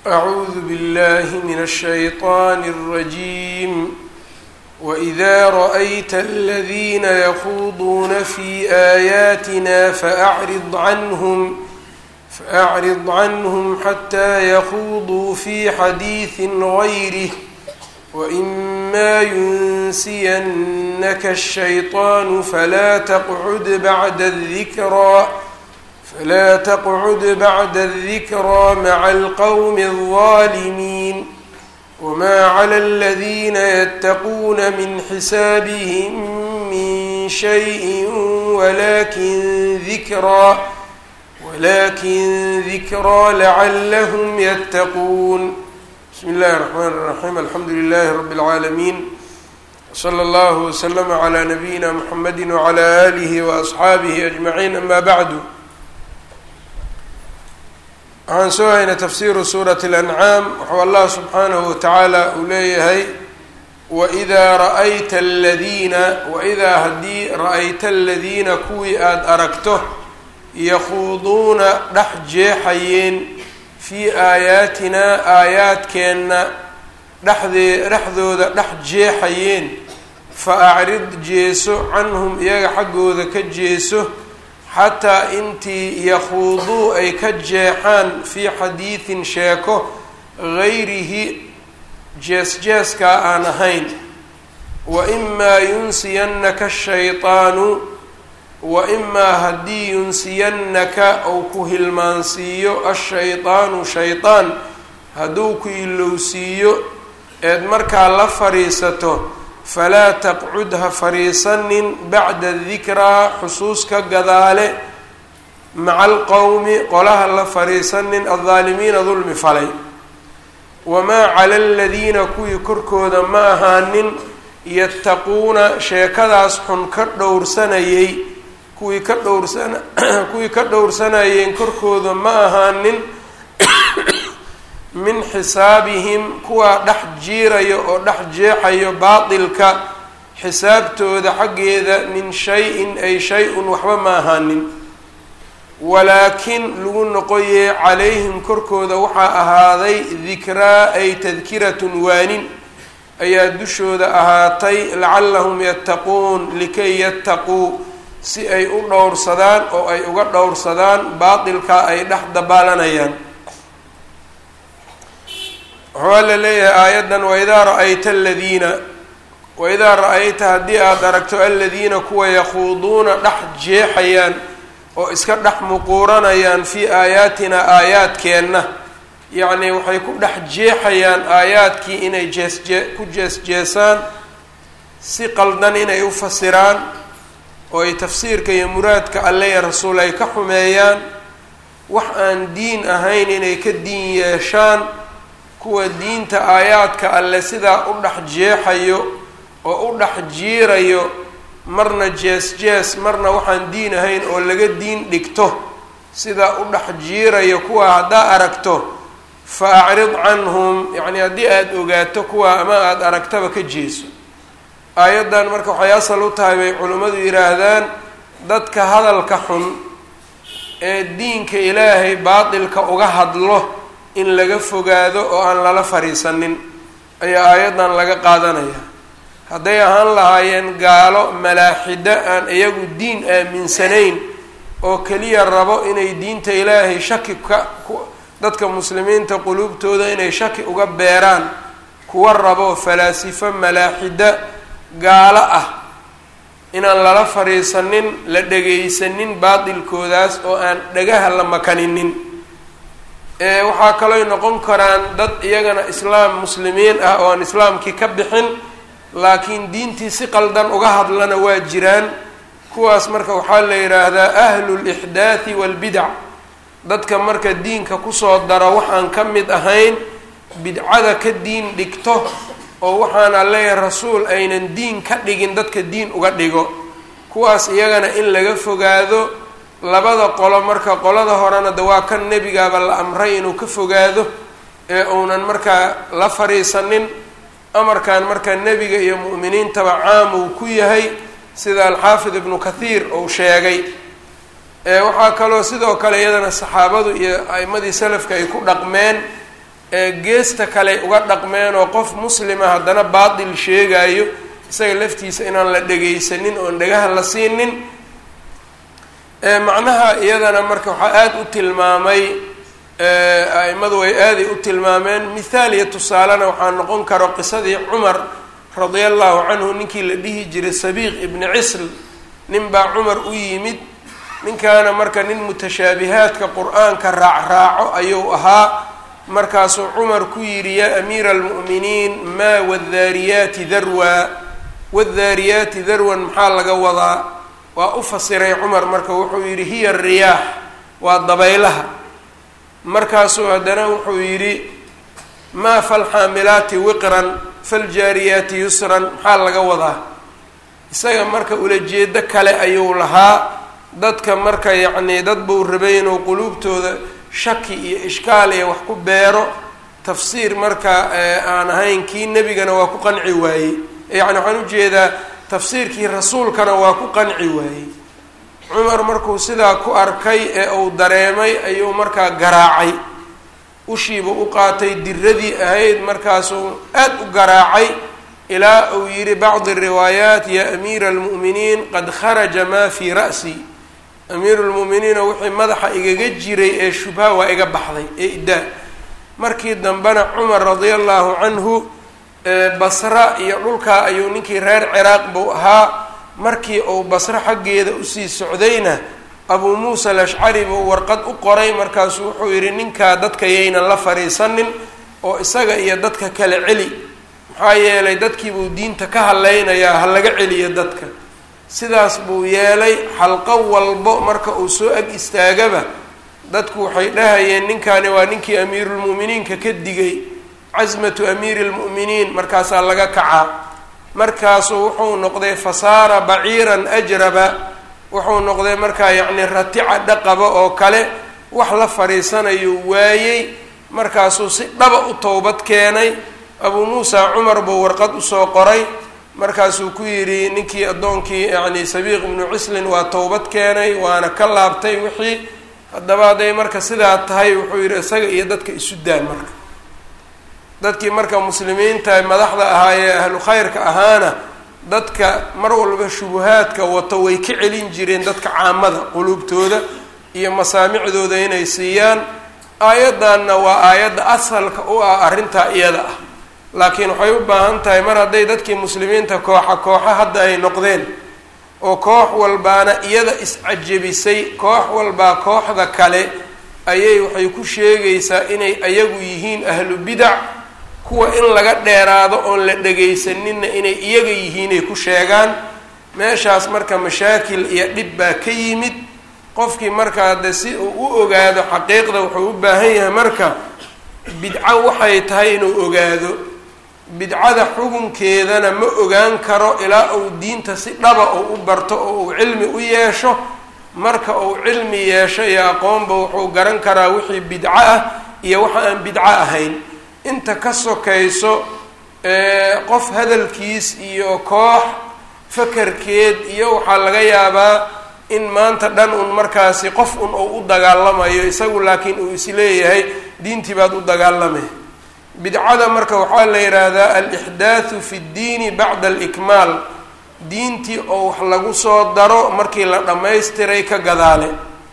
أعوذ بالله من الشيطان الرجيم وإذا رأيت الذين يخوضون في آياتنا فأعرض عنهم فأعرض عنهم حتى يخوضوا في حديث غيره وإما ينسينك الشيطان فلا تقعد بعد الذكرى فلا تقعد بعد الذكرى مع القوم الظالمين وما على الذين يتقون من حسابهم من شيء ولكن ذكرى ولكن ذكرى لعلهم يتقون بسم الله الرحمن الرحيم الحمد لله رب العالمين وصلى الله وسلم على نبينا محمد وعلى آله وأصxaabihi أجمعين أما بعد waxaan soo haynay tafsiru suuraة الأنعاam wuxuu allah subxaanahu watacaala uu leeyahay wإidaa ra'ayta اladiina waidaa haddii ra'ayta aladiina kuwii aada aragto yakhuuduuna dhex jeexayeen fii aayaatinaa aayaadkeenna dhexdee dhexdooda dhex jeexayeen fa acrid jeeso canhum iyaga xaggooda ka jeeso xataa intii yakhuuduu ay ka jeexaan fii xadiidin sheeko gayrihi jees-jeeskaa aan ahayn wa imaa yunsiyannaka ashaytaanu wa imaa haddii yunsiyannaka ou ku hilmaansiiyo ashaydaanu shaydaan hadduu ku ilowsiiyo eed markaa la fadhiisato falaa taqcud ha fadhiisanin bacda dikraa xusuus ka gadaale maca alqowmi qolaha la fadhiisanin aldaalimiina dulmi falay wamaa cala aladiina kuwii korkooda ma ahaanin yattaquuna sheekadaas xun ka dhowrsanayay kuwii ka dhowrsana kuwii ka dhowrsanayeen korkooda ma ahaanin min xisaabihim kuwaa dhex jiirayo oo dhex jeexayo baatilka xisaabtooda xaggeeda min shay-in ay shay-un waxba ma ahaanin walaakin lagu noqoyee calayhim korkooda waxaa ahaaday dikraa ay tadkiratun waanin ayaa dushooda ahaatay lacallahum yattaquun likay yattaquu si ay u dhowrsadaan oo ay uga dhowrsadaan baatilka ay dhex dabaalanayaan waxaa la leeyahay aayaddan waidaa ra-ayta aladiina waidaa ra-ayta haddii aada aragto aladiina kuwa yakhuuduuna dhex jeexayaan oo iska dhex muquuranayaan fii aayaatinaa aayaadkeenna yacnii waxay ku dhex jeexayaan aayaadkii inay jeesjee ku jees-jeesaan si qaldan inay u fasiraan oo ay tafsiirka iyo muraadka alle iyo rasuul ay ka xumeeyaan wax aan diin ahayn inay ka diin yeeshaan kuwa diinta aayaadka alle sidaa u dhex jeexayo oo u dhex jiirayo marna jees-jees marna waxaan diin ahayn oo laga diin dhigto sidaa u dhex jiirayo kuwa haddaa aragto fa acrid canhum yacni haddii aada ogaato kuwa ama aada aragtaba ka jeeso aayaddan marka waxay asal u tahay bay culimmadu yidhaahdaan dadka hadalka xun ee diinka ilaahay baatilka uga hadlo in laga fogaado oo aan lala fariisanin ayaa aayaddan laga qaadanaya hadday ahaan lahaayeen gaalo malaaxido aan iyagu diin aaminsanayn oo keliya rabo inay diinta ilaahay shaki ka dadka muslimiinta quluubtooda inay shaki uga beeraan kuwa rabo falaasifo malaaxida gaalo ah inaan lala fariisanin la dhegaysanin baatilkoodaas oo aan dhagaha la makaninin waxaa kalooy noqon karaan dad iyagana islaam muslimiin ah oo aan islaamkii ka bixin laakiin diintii si qaldan uga hadlana waa jiraan kuwaas marka waxaa la yidhaahdaa ahlu lixdaathi waalbidac dadka marka diinka kusoo daro waxaan ka mid ahayn bidcada ka diin dhigto oo waxaan alleeyahay rasuul aynan diin ka dhigin dadka diin uga dhigo kuwaas iyagana in laga fogaado labada qolo marka qolada horena de waa kan nebigaaba la amray inuu ka fogaado ee uunan markaa la fariisanin amarkan marka nebiga iyo mu'miniintaba caam uu ku yahay sida alxaafid ibnu kathiir uu sheegay waxaa kaloo sidoo kale iyadana saxaabadu iyo a'imadii salafka ay ku dhaqmeen geesta kale uga dhaqmeen oo qof muslima haddana baatil sheegayo isaga laftiisa inaan la dhegaysanin oon dhagaha la siinin macnaha iyadana marka waxaa aada u tilmaamay a-imadu way aaday u tilmaameen mithaal iyo tusaalena waxaa noqon karo qisadii cumar radia allahu canhu ninkii la dhihi jiray sabiiq ibni cisl nin baa cumar u yimid ninkaana marka nin mutashaabihaadka qur-aanka raacraaco ayuu ahaa markaasuu cumar ku yidhi yaa amiira almu'miniin maa wadaariyaati darwa wadaariyaati darwan maxaa laga wadaa waa u fasiray cumar marka wuxuu yidhi hiya riyaax waa dabaylaha markaasuu haddana wuxuu yidhi maa falxaamilaati wiqran faljaariyaati yusran maxaa laga wadaa isaga marka ulajeedo kale ayuu lahaa dadka marka yacnii dad buu rabay inuu quluubtooda shaki iyo ishkaal iyo wax ku beero tafsiir marka aan ahayn kii nebigana waa ku qanci waayey yacni waxaan ujeedaa tafsiirkii rasuulkana waa ku qanci waayey cumar markuu sidaa ku arkay ee uu dareemay ayuu markaa garaacay ushiiba u qaatay diradii ahayd markaasuu aada u garaacay ilaa uu yidhi bacdi riwaayaat ya amiira almu'miniin qad kharaja maa fii ra'si amiiru lmu'miniina wixii madaxa igaga jiray ee shubha waa iga baxday ee idaa markii dambena cumar radia allahu canhu basra iyo dhulkaa ayuu ninkii reer ciraaq buu ahaa markii uu basro xaggeeda usii socdayna abuu muusa alashcari buu warqad u qoray markaasuu wuxuu yidhi ninkaa dadka yaynan la fadhiisanin oo isaga iyo dadka kale celi maxaa yeelay dadkii buu diinta ka hadlaynayaa ha laga celiyo dadka sidaas buu yeelay xalqo walbo marka uu soo ag istaagaba dadku waxay dhahayeen ninkaani waa ninkii amiirulmu'miniinka ka digay casmatu amiiri lmu'miniin markaasaa laga kacaa markaasuu wuxuu noqday fasaara baciiran ajraba wuxuu noqday markaa yacni ratica dhaqaba oo kale wax la fadhiisanayuu waayey markaasuu si dhaba u towbad keenay abuu muusa cumar buu warqad usoo qoray markaasuu ku yidhi ninkii addoonkii yacni sabiiq ibnu cislin waa towbad keenay waana ka laabtay wixii haddaba hadday marka sidaa tahay wuxuu yidhi isaga iyo dadka isu daa marka dadkii marka muslimiinta madaxda ahaa ee ahlu khayrka ahaana dadka mar walba shubuhaadka wato way ka celin jireen dadka caamada quluubtooda iyo masaamicdooda inay siiyaan aayaddanna waa aayadda asalka u ah arrintaa iyada ah laakiin waxay u baahan tahay mar hadday dadkii muslimiinta kooxa kooxa hadda ay noqdeen oo koox walbaana iyada iscajabisay koox walbaa kooxda kale ayay waxay ku sheegaysaa inay ayagu yihiin ahlu bidac kuwa in laga dheeraado oon la dhegaysaninna inay iyaga yihiinay ku sheegaan meeshaas marka mashaakil iyo dhib baa ka yimid qofkii markaa de si uu u ogaado xaqiiqda wuxuu u baahan yahay marka bidco waxay tahay inuu ogaado bidcada xukunkeedana ma ogaan karo ilaa uu diinta si dhaba uu u barto oo uu cilmi u yeesho marka uu cilmi yeesho iyo aqoonba wuxuu garan karaa wixii bidco ah iyo waxa aan bidco ahayn inta ka sokayso qof hadalkiis iyo koox fakarkeed iyo waxaa laga yaabaa in maanta dhan un markaasi qof un uu u dagaalamayo isagu laakiin uu isleeyahay diintii baad u dagaalamay bidcada marka waxaa la yidhaahdaa alixdaathu fi ddiini bacda alikmaal diintii oo wax lagu soo daro markii la dhammaystiray ka gadaale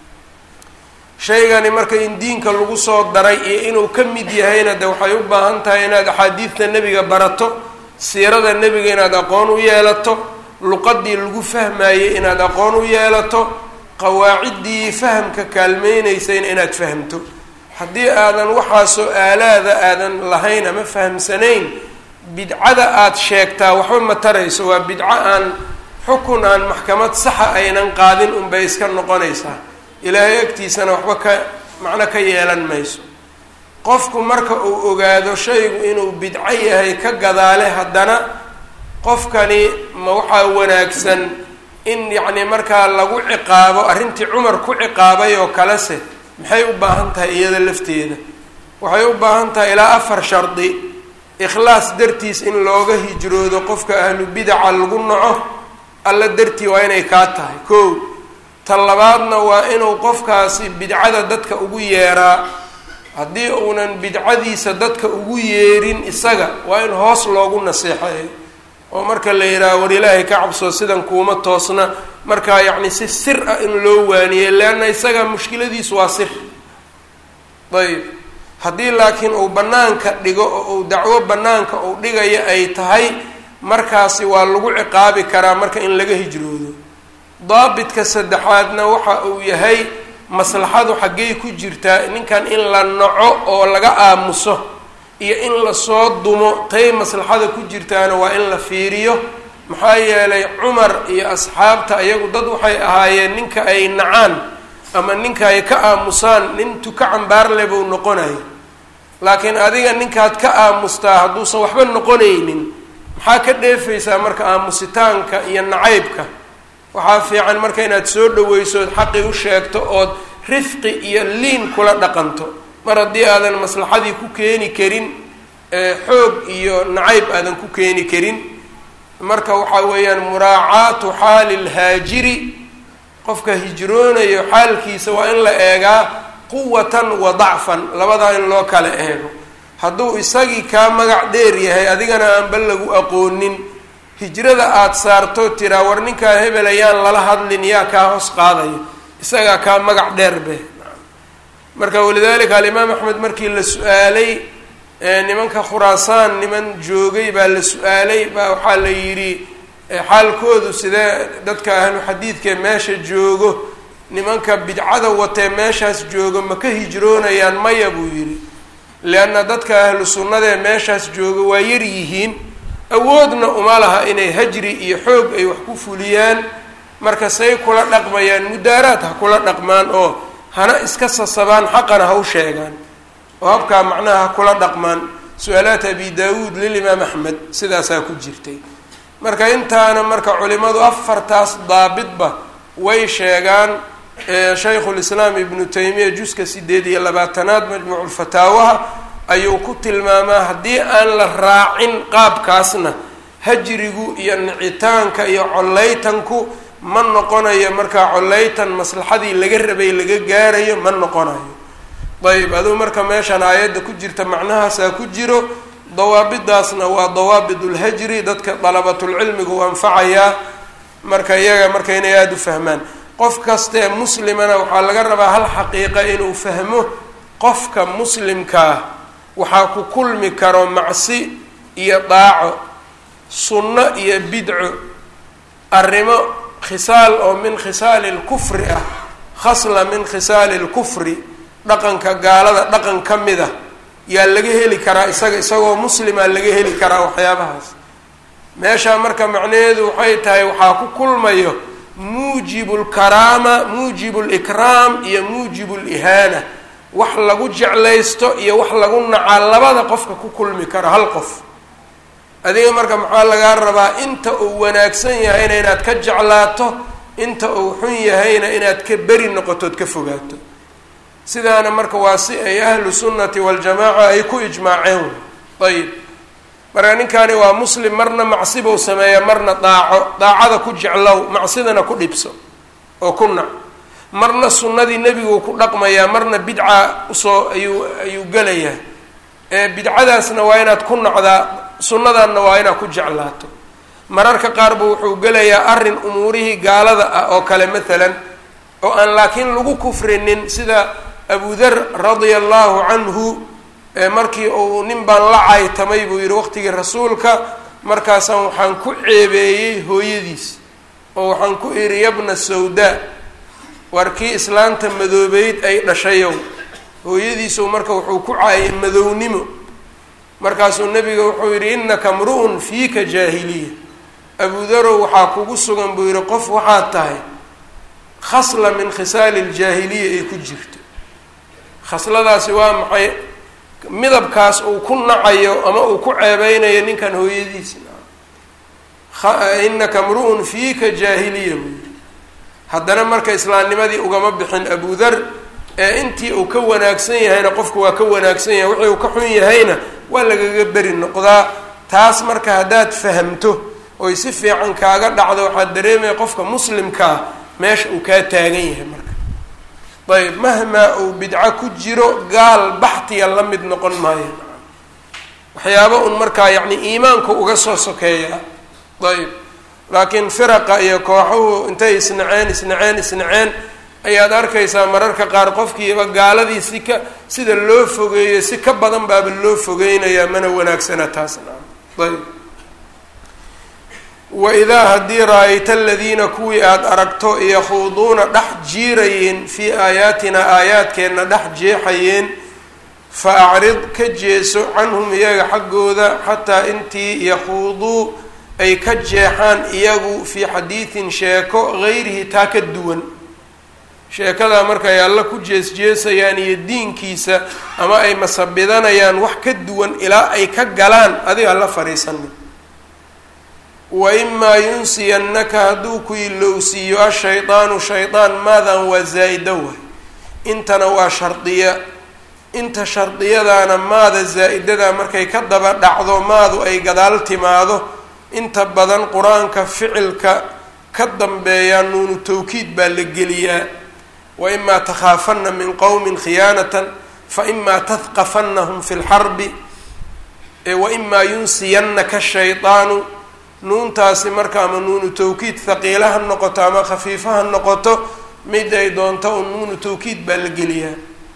shaygani marka in diinka lagu soo daray iyo inuu ka mid yahayna de waxay u baahan tahay inaad axaadiidta nebiga barato siirada nebiga inaad aqoon u yeelato luqadii lagu fahmayey inaad aqoon u yeelato qawaaciddii fahamka kaalmeynaysayna inaad fahamto haddii aadan waxaasoo aalaada aadan lahayn ama fahamsanayn bidcada aada sheegtaa waxba ma tarayso waa bidco aan xukun aan maxkamad saxa aynan qaadin unbay iska noqonaysaa ilaahay agtiisana waxba ka macno ka yeelan mayso qofku marka uu ogaado shaygu inuu bidco yahay ka gadaale haddana qofkani ma waxaa wanaagsan in yacni markaa lagu ciqaabo arrintii cumar ku ciqaabay oo kalese maxay u baahan tahay iyada lafteeda waxay u baahan tahay ilaa afar shardi ikhlaas dartiis in looga hijroodo qofka ahlu bidaca lagu naco alla dartii waa inay kaa tahay kow ta labaadna waa inuu qofkaasi bidcada dadka ugu yeeraa haddii uunan bidcadiisa dadka ugu yeerin isaga waa in hoos loogu naseexeeyo oo marka la yidhaaha war ilaahay ka cabsoo sidan kuuma toosna markaa yacni si sir ah in loo waaniyey leanna isaga mushkiladiisu waa sir ayb haddii laakiin uu bannaanka dhigo oo uu dacwo bannaanka uu dhigayo ay tahay markaasi waa lagu ciqaabi karaa marka in laga hijroodo daabitka saddexaadna waxa uu yahay maslaxadu xaggey ku jirtaa ninkan in la naco oo laga aamuso iyo in lasoo dumo tay maslaxada ku jirtaana waa in la fiiriyo maxaa yeelay cumar iyo asxaabta iyagu dad waxay ahaayeen ninka ay nacaan ama ninka ay ka aamusaan nin tuka cambaarle buu noqonayo laakiin adiga ninkaad ka aamustaa hadduusan waxba noqonaynin maxaa ka dheefaysaa marka aamusitaanka iyo nacaybka waxaa fiican marka inaad soo dhaweyso ood xaqi u sheegto ood rifqi iyo liin kula dhaqanto mar haddii aadan maslaxadii ku keeni karin xoog iyo nacayb aadan ku keeni karin marka waxaa weeyaan muraacaatu xaali lhaajiri qofka hijroonayo xaalkiisa waa in la eegaa quwatan wa dacfan labadaa in loo kala eego hadduu isagii kaa magac dheer yahay adigana aanba lagu aqoonin hijrada aada saarto tiraa war ninkaa hebel ayaan lala hadlin yaa kaa hoos qaadayo isagaa kaa magac dheer be marka walidalika alimaam axmed markii la su-aalay nimanka khuraasaan niman joogay baa la su-aalay baa waxaa la yidhi xaalkoodu sidee dadka ahlu xadiidkae meesha joogo nimanka bidcada watee meeshaas joogo ma ka hijroonayaan maya buu yidhi leanna dadka ahlu sunnadaee meeshaas jooga waa yar yihiin awoodna uma laha inay hajri iyo xoog ay wax ku fuliyaan marka say kula dhaqmayaan mudaaraad ha kula dhaqmaan oo hana iska sasabaan xaqana ha u sheegaan oo habkaa macnaha ha kula dhaqmaan su-aalaat abi daawuud lilimaam axmed sidaasaa ku jirtay marka intaana marka culimadu afartaas daabitba way sheegaan shaykhulislaam ibnu taymiya juska sideed iyo labaatanaad majmuuculfataawaha ayuu ku tilmaamaa haddii aan la raacin qaabkaasna hajrigu iyo nicitaanka iyo collaytanku ma noqonayo markaa collaytan maslaxadii laga rabay laga gaarayo ma noqonayo ayb aduu marka meeshaan aayadda ku jirta macnahaasaa ku jiro dawaabidaasna waa dawaabid ulhajri dadka dalabatulcilmigu u anfacayaa marka iyaga marka inay aada u fahmaan qof kastee muslimana waxaa laga rabaa hal xaqiiqa inuu fahmo qofka muslimkaa waxaa ku kulmi karo macsi iyo daaco sunno iyo bidco arrimo khisaal oo min khisaali lkufri ah khasla min khisaali lkufri dhaqanka gaalada dhaqan ka mid ah yaa laga heli karaa isaga isagoo muslima laga heli karaa waxyaabahaas meeshaa marka macnaheedu waxay tahay waxaa ku kulmayo muujibu lkaraama muujibu likraam iyo muujibu lihaana wax lagu jeclaysto iyo wax lagu nacaa labada qofka ku kulmi karo hal qof adiga marka maxaa lagaa rabaa inta uu wanaagsan yahayna inaad ka jeclaato inta uu xun yahayna inaad ka beri noqotood ka fogaato sidaana marka waa si ay ahlu sunnati waljamaaca ay ku ijmaaceen ayib marka ninkaani waa muslim marna macsi buu sameeya marna daaco daacada ku jeclow macsidana ku dhibso oo ku nac marna sunnadii nebiguu ku dhaqmayaa marna bidca usoo ayuu ayuu gelayaa ee bidcadaasna waa inaad ku nacdaa sunnadanna waa inaad ku jeclaato mararka qaar buu wuxuu gelayaa arrin umuurihii gaalada ah oo kale maalan oo aan laakiin lagu kufrinin sida abudar radia allahu canhu markii uu nin baan la caytamay buu yihi waqtigii rasuulka markaasaan waxaan ku ceebeeyey hooyadiis oo waxaan ku idhi yabna sawdaa war kii islaanta madoobeyd ay dhashayow hooyadiisu marka wuxuu ku caayay madownimo markaasuu nebiga wuxuu yidhi innaka mru-un fiika jaahiliya abudarow waxaa kugu sugan buu yihi qof waxaad tahay khasla min khisaali ljaahiliya ay ku jirto khasladaasi waa maxay midabkaas uu ku nacayo ama uu ku ceebeynayo ninkan hooyadiis innaka mru-un fiika jaahiliya buu yihi haddana marka islaamnimadii ugama bixin abudar ee intii uu ka wanaagsan yahayna qofku waa ka wanaagsan yahay wixii uu ka xun yahayna waa lagaga beri noqdaa taas marka haddaad fahamto oy si fiican kaaga dhacdo waxaad dareemaya qofka muslimkaa meesha uu kaa taagan yahay marka ayb mahmaa uu bidco ku jiro gaal baxtiya la mid noqon maayo waxyaaba un markaa yacni iimaanku uga soo sokeeya ayb laakiin firaqa iyo kooxuhu intay isnaceen isnaceen isnaceen ayaad arkaysaa mararka qaar qofkiiba gaaladii si ka sida loo fogeeyo si ka badan baaba loo fogeynayaa mana wanaagsana taasna ayb waidaa haddii ra-ayta aladiina kuwii aada aragto yakhuuduuna dhex jiirayeen fii aayaatina aayaadkeenna dhex jeexayeen fa acrid ka jeeso canhum iyaga xaggooda xataa intii yakhuuduu ay ka jeexaan iyagu fii xadiidin sheeko gayrihi taa ka duwan sheekadaa marka ay alla ku jees-jeesayaan iyo diinkiisa ama ay masabidanayaan wax ka duwan ilaa ay ka galaan adiga la fadhiisanin wa imaa yunsiyannaka hadduu ku ilowsiiyo ashaydaanu shaydaan maadan waa zaa-ida way intana waa shardiya inta shardiyadaana maada zaa-idada markay ka daba dhacdo maadu ay gadaal timaado inta badan qur-aanka ficilka ka dambeeyaa nuunu tawkiid baa la geliyaa wa imaa takhaafanna min qowmin khiyaanatan fa imaa tadqafannahum fi lxarbi wa imaa yunsiyannaka shaydaanu nuuntaasi marka ama nuunu tawkiid haqiila ha noqoto ama khafiifa ha noqoto mid ay doonto un nuunu tawkiid baa la geliyaa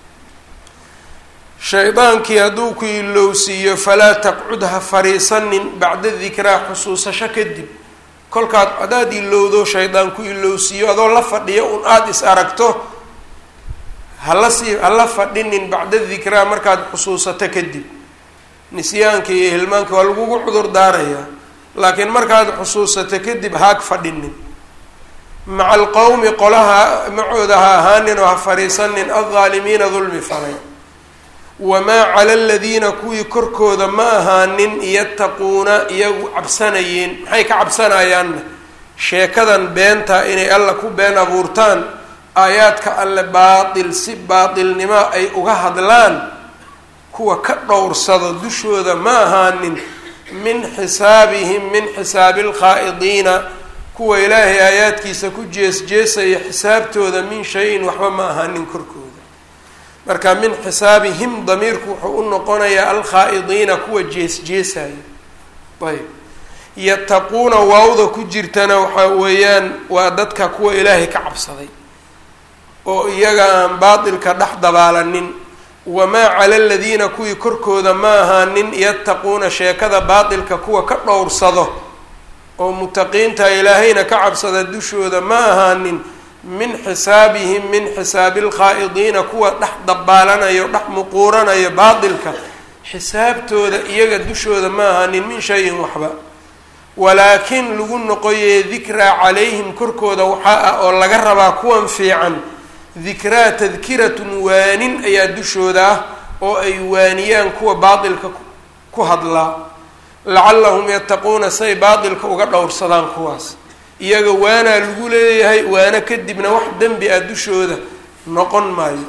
shaydaankii hadduu ku ilowsiiyo falaa taqcud ha fariisanin bacda dikraa xusuusasho kadib kolkaad haddaad ilowdo shaydaan ku ilowsiiyo adoo la fadhiyo un aada is aragto hala sii hala fadhinin bacda dikraa markaad xusuusato kadib nisyaanka iyo hilmaanka waa lagugu cudur daarayaa laakiin markaad xusuusato kadib haag fadhinin maca alqowmi qolaha macooda ha ahaanin oo ha fadhiisanin aldaalimiina dulmi falay wamaa cala aladiina kuwii korkooda ma ahaanin yattaquuna iyagu cabsanayeen maxay ka cabsanayaanna sheekadan beenta inay alla ku been abuurtaan aayaadka alle baatil si baatilnimo ay uga hadlaan kuwa ka dhowrsado dushooda ma ahaanin min xisaabihim min xisaabi alkhaa'idiina kuwa ilaahay aayaadkiisa ku jees-jeesaya xisaabtooda min shay-in waxba ma ahaanin korkooda marka min xisaabihim damiirku wuxuu u noqonayaa alkhaa'idiina kuwa jees-jeesaya ayb yattaquuna waawda ku jirtana waxaa weeyaan waa dadka kuwa ilaahay ka cabsaday oo iyaga aan baatilka dhex dabaalanin wamaa cala aladiina kuwii korkooda ma ahaanin yattaquuna sheekada baatilka kuwa ka dhowrsado oo mutaqiinta ilaahayna ka cabsada dushooda ma ahaanin min xisaabihim min xisaabi alkhaa'idiina kuwa dhex dabaalanayo dhex muquuranayo baatilka xisaabtooda iyaga dushooda ma ahaanin min shayin waxba walaakin lagu noqoyee dikraa calayhim korkooda waxaa ah oo laga rabaa kuwan fiican dikraa tadkiratun waanin ayaa dushooda ah oo ay waaniyaan kuwa baatilka ku hadlaa lacallahum yattaquuna say baatilka uga dhowrsadaan kuwaas iyaga waanaa lagu leeyahay waana kadibna wax dembi ah dushooda noqon maayo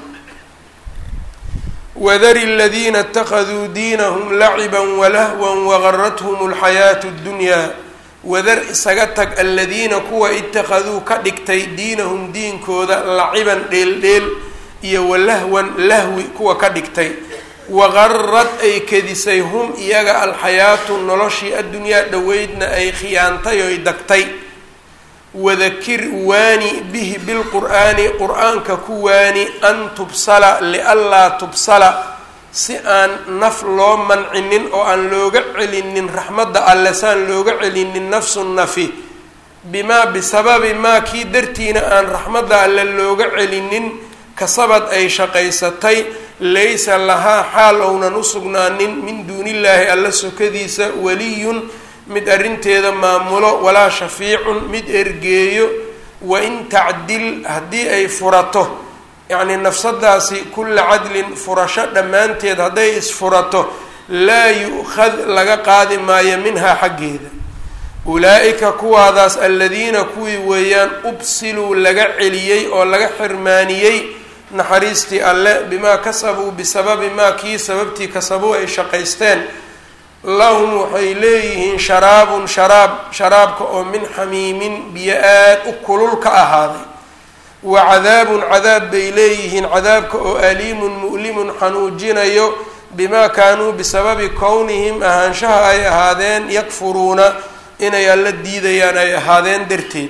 wadari aladiina اtakaduu diinahum laciban walahwan wagarathum اlxayaatu اddunyaa wadar isaga tag aladiina kuwa itakaduu ka dhigtay diinahum diinkooda laciban dheeldheel iyo walahwan lahwi kuwa ka dhigtay waqarad ay kedisay hum iyaga alxayaatu noloshii addunyaa dhoweydna ay khiyaantay oy dagtay wadakir waani bihi bilqur'aani qur-aanka ku waani an tubsala lianlaa tubsala si aan naf loo mancinin oo aan looga celinin raxmadda alle saan looga celinin nafsu nafi bimaa bisababi maa kii dartiina aan raxmadda alle looga celinin kasabad ay shaqaysatay laysa lahaa xaal ownan u sugnaanin min duunillaahi alla sokadiisa waliyun mid arrinteeda maamulo walaa shafiicun mid ergeeyo wain tacdil haddii ay furato yacnii nafsadaasi kulla cadlin furasho dhammaanteed hadday isfurato laa yu-khad laga qaadi maayo minhaa xaggeeda ulaa-ika kuwaadaas aladiina kuwii weeyaan ubsiluu laga celiyey oo laga xirmaaniyey naxariistii alle bimaa kasabuu bisababi maa kii sababtii kasabuu ay shaqaysteen lahum waxay leeyihiin sharaabun sharaab sharaabka oo min xamiimin biyo aad u kulul ka ahaaday wa cadaabun cadaab bay leeyihiin cadaabka oo aliimun mu'limun xanuujinayo bimaa kaanuu bisababi kownihim ahaanshaha ay ahaadeen yakfuruuna inay alla diidayaan ay ahaadeen darteed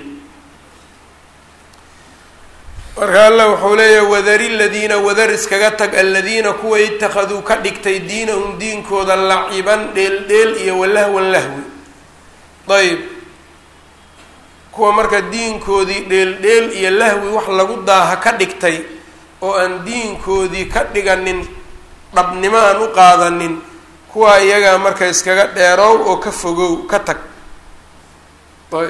marka alla wuxuu leeyahay wadari ladiina wadar iskaga tag aladiina kuwa ittakhaduu ka dhigtay diinahum diinkooda laciban dheeldheel iyo walahwan lahwi ayb kuwa marka diinkoodii dheeldheel iyo lahwi wax lagu daaha ka dhigtay oo aan diinkoodii ka dhiganin dhabnimo aan u qaadanin kuwa iyagaa marka iskaga dheerow oo ka fogow ka tag ayb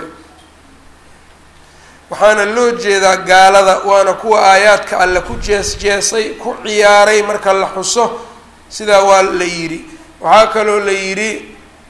waxaana loo jeedaa gaalada waana kuwa aayaadka alle ku jees jeesay ku ciyaaray marka la xuso sidaa waa la yidhi waxaa kaloo la yidhi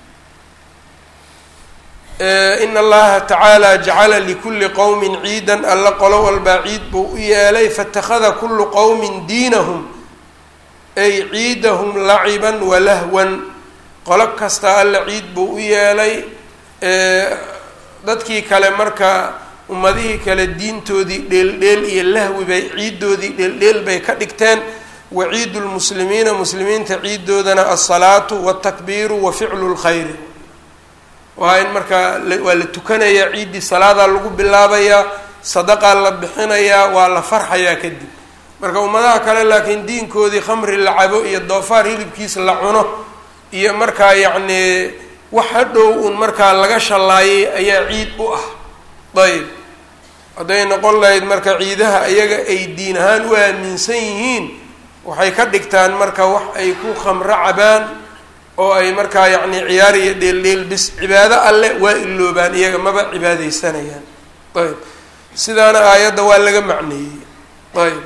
in allaha tacaala jacala likulli qowmin ciidan alla qolo walbaa ciid buu u yeelay faitakhada kullu qowmin diinahum ay ciidahum laciban walahwan qolo kasta alla ciid buu u yeelay dadkii kale marka ummadihii kale diintoodii dheeldheel iyo lahwi bay ciiddoodii dheeldheel bay ka dhigteen wa ciidu lmuslimiina muslimiinta ciiddoodana alsalaatu waltakbiiru wa ficlu lkhayri waa in markaa waa la tukanayaa ciiddii salaadaa lagu bilaabayaa sadaqaa la bixinayaa waa la farxayaa kadib marka ummadaha kale laakiin diinkoodii khamri la cabo iyo doofaar hilibkiis la cuno iyo markaa yacnii wax hadhow un markaa laga shallaayay ayaa ciid u ah ayb hadday noqon lahayd marka ciidaha iyaga ay diin ahaan u aaminsan yihiin waxay ka dhigtaan marka wax ay ku khamro cabaan oo ay markaa yacni ciyaar iyo dheeldheel bis cibaado alle waa iloobaan iyaga maba cibaadeysanayaan ayb sidaana aayadda waa laga macneeyey ayb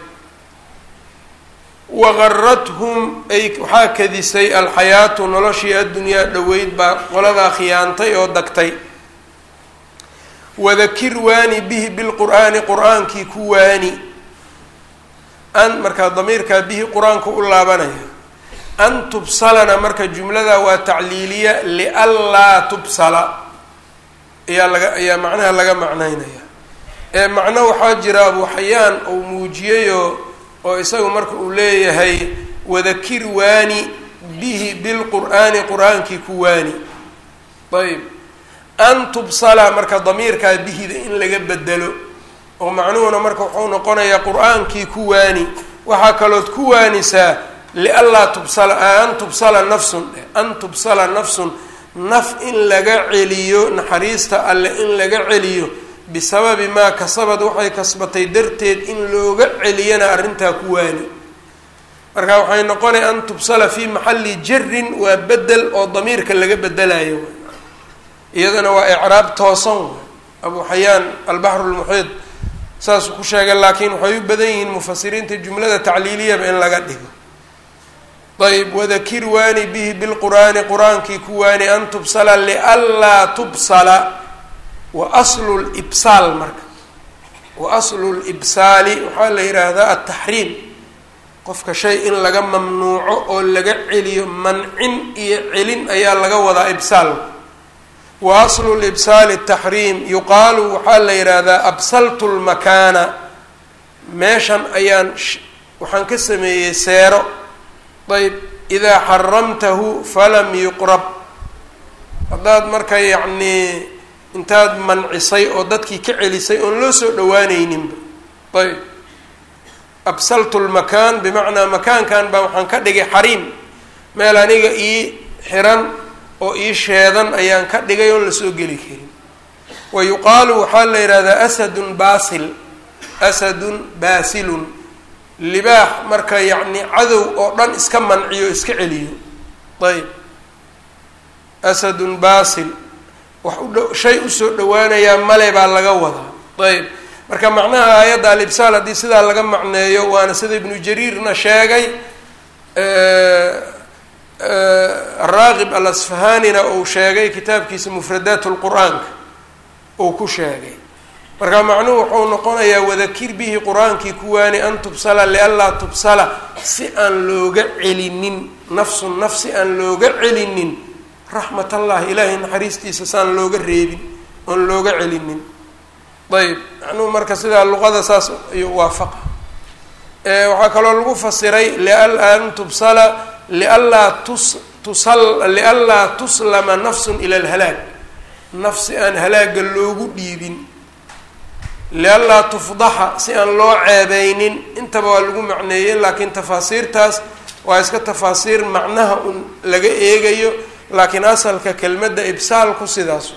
waqarathum ay waxaa kadisay alxayaatu noloshii addunyaa dhoweyd baa qoladaa khiyaantay oo dagtay wadakir waani bihi bilqur'aani qur-aankii ku waani an markaa damiirkaa bihi qur-aanku u laabanaya an tubsalana marka jumlada waa tacliiliya lianlaa tubsala ayaa laga ayaa macnaha laga macnaynaya ee macno waxaa jira abu xayaan uu muujiyayoo oo isagu marka uu leeyahay wadakir waani bihi bilqur'aani qur-aankii ku waani ayb an tubsala marka damiirkaa bihida in laga bedelo oo macnuhuna marka wuxuu noqonayaa qur-aankii ku waani waxaa kalood ku waanisaa lianlaa tubsala an tubsala nafsun an tubsala nafsun naf in laga celiyo naxariista alle in laga celiyo bisababi maa kasabad waxay kasbatay darteed in looga celiyana arrintaa ku waani marka waxay noqonay an tubsala fii maxalli jarin waa bedel oo damiirka laga bedelayo iyadana waa icraab toosan abu xayaan albaxru lmuxiid saasuu ku sheegay laakiin waxay u badan yihiin mufasiriinta jumlada tacliiliyaba in laga dhigo ayb wadakir waani bihi bilqur'aani qur-aankii ku waani an tubsala lianlaa tubsala wa aslu libsaal marka wa aslu libsaali waxaa la yidhaahdaa altaxriim qofka shay in laga mamnuuco oo laga celiyo mancin iyo celin ayaa laga wadaa ibsaal wa aslu libsaali taxriim yuqaalu waxaa la yidhaahdaa absaltu lmakaana meeshan ayaan waxaan ka sameeyey seero ayb idaa xaramtahu falam yuqrab haddaad marka yacnii intaad mancisay oo dadkii ka celisay oon loo soo dhawaaneyninba ayb absaltu lmakaan bimacnaa makaankan baa waxaan ka dhigay xariim meel aniga ii xiran oo ii sheedan ayaan ka dhigay oon lasoo geli karin wa yuqaalu waxaa la yidhahdaa asadun baasil asadun baasilun libaax marka yacni cadow oo dhan iska manciyo iska celiyo ayb asadun baasil wax udh shay usoo dhawaanayaa male baa laga wadaa ayb marka macnaha aayadda alibsaal haddii sidaa laga macneeyo waana sida ibnu jariirna sheegay araaqib alasfahanina uu sheegay kitaabkiisa mufradaat lqur-aanka uu ku sheegay marka macnuhu wuxuu noqonayaa wadakir bihi qur-aankii kuwaani an tubsala lianlaa tubsala si aan looga celinin nafsun naf si aan looga celinin raxmat allahi ilaahay naxariistiisa saan looga reebin oon looga celinin ayb macnuhu marka sidaa luqada saas ayuu waafaqa waxaa kaloo lagu fasiray liala an tubsala lianlaa tus tusal lianlaa tuslama nafsun ila alhalaag nafsi aan halaaga loogu dhiibin lianlaa tufdaxa si aan loo ceebeynin intaba waa lagu macneeyey laakiin tafaasiirtaas waa iska tafaasiir macnaha un laga eegayo laakiin asalka kelmadda ibsaalku sidaas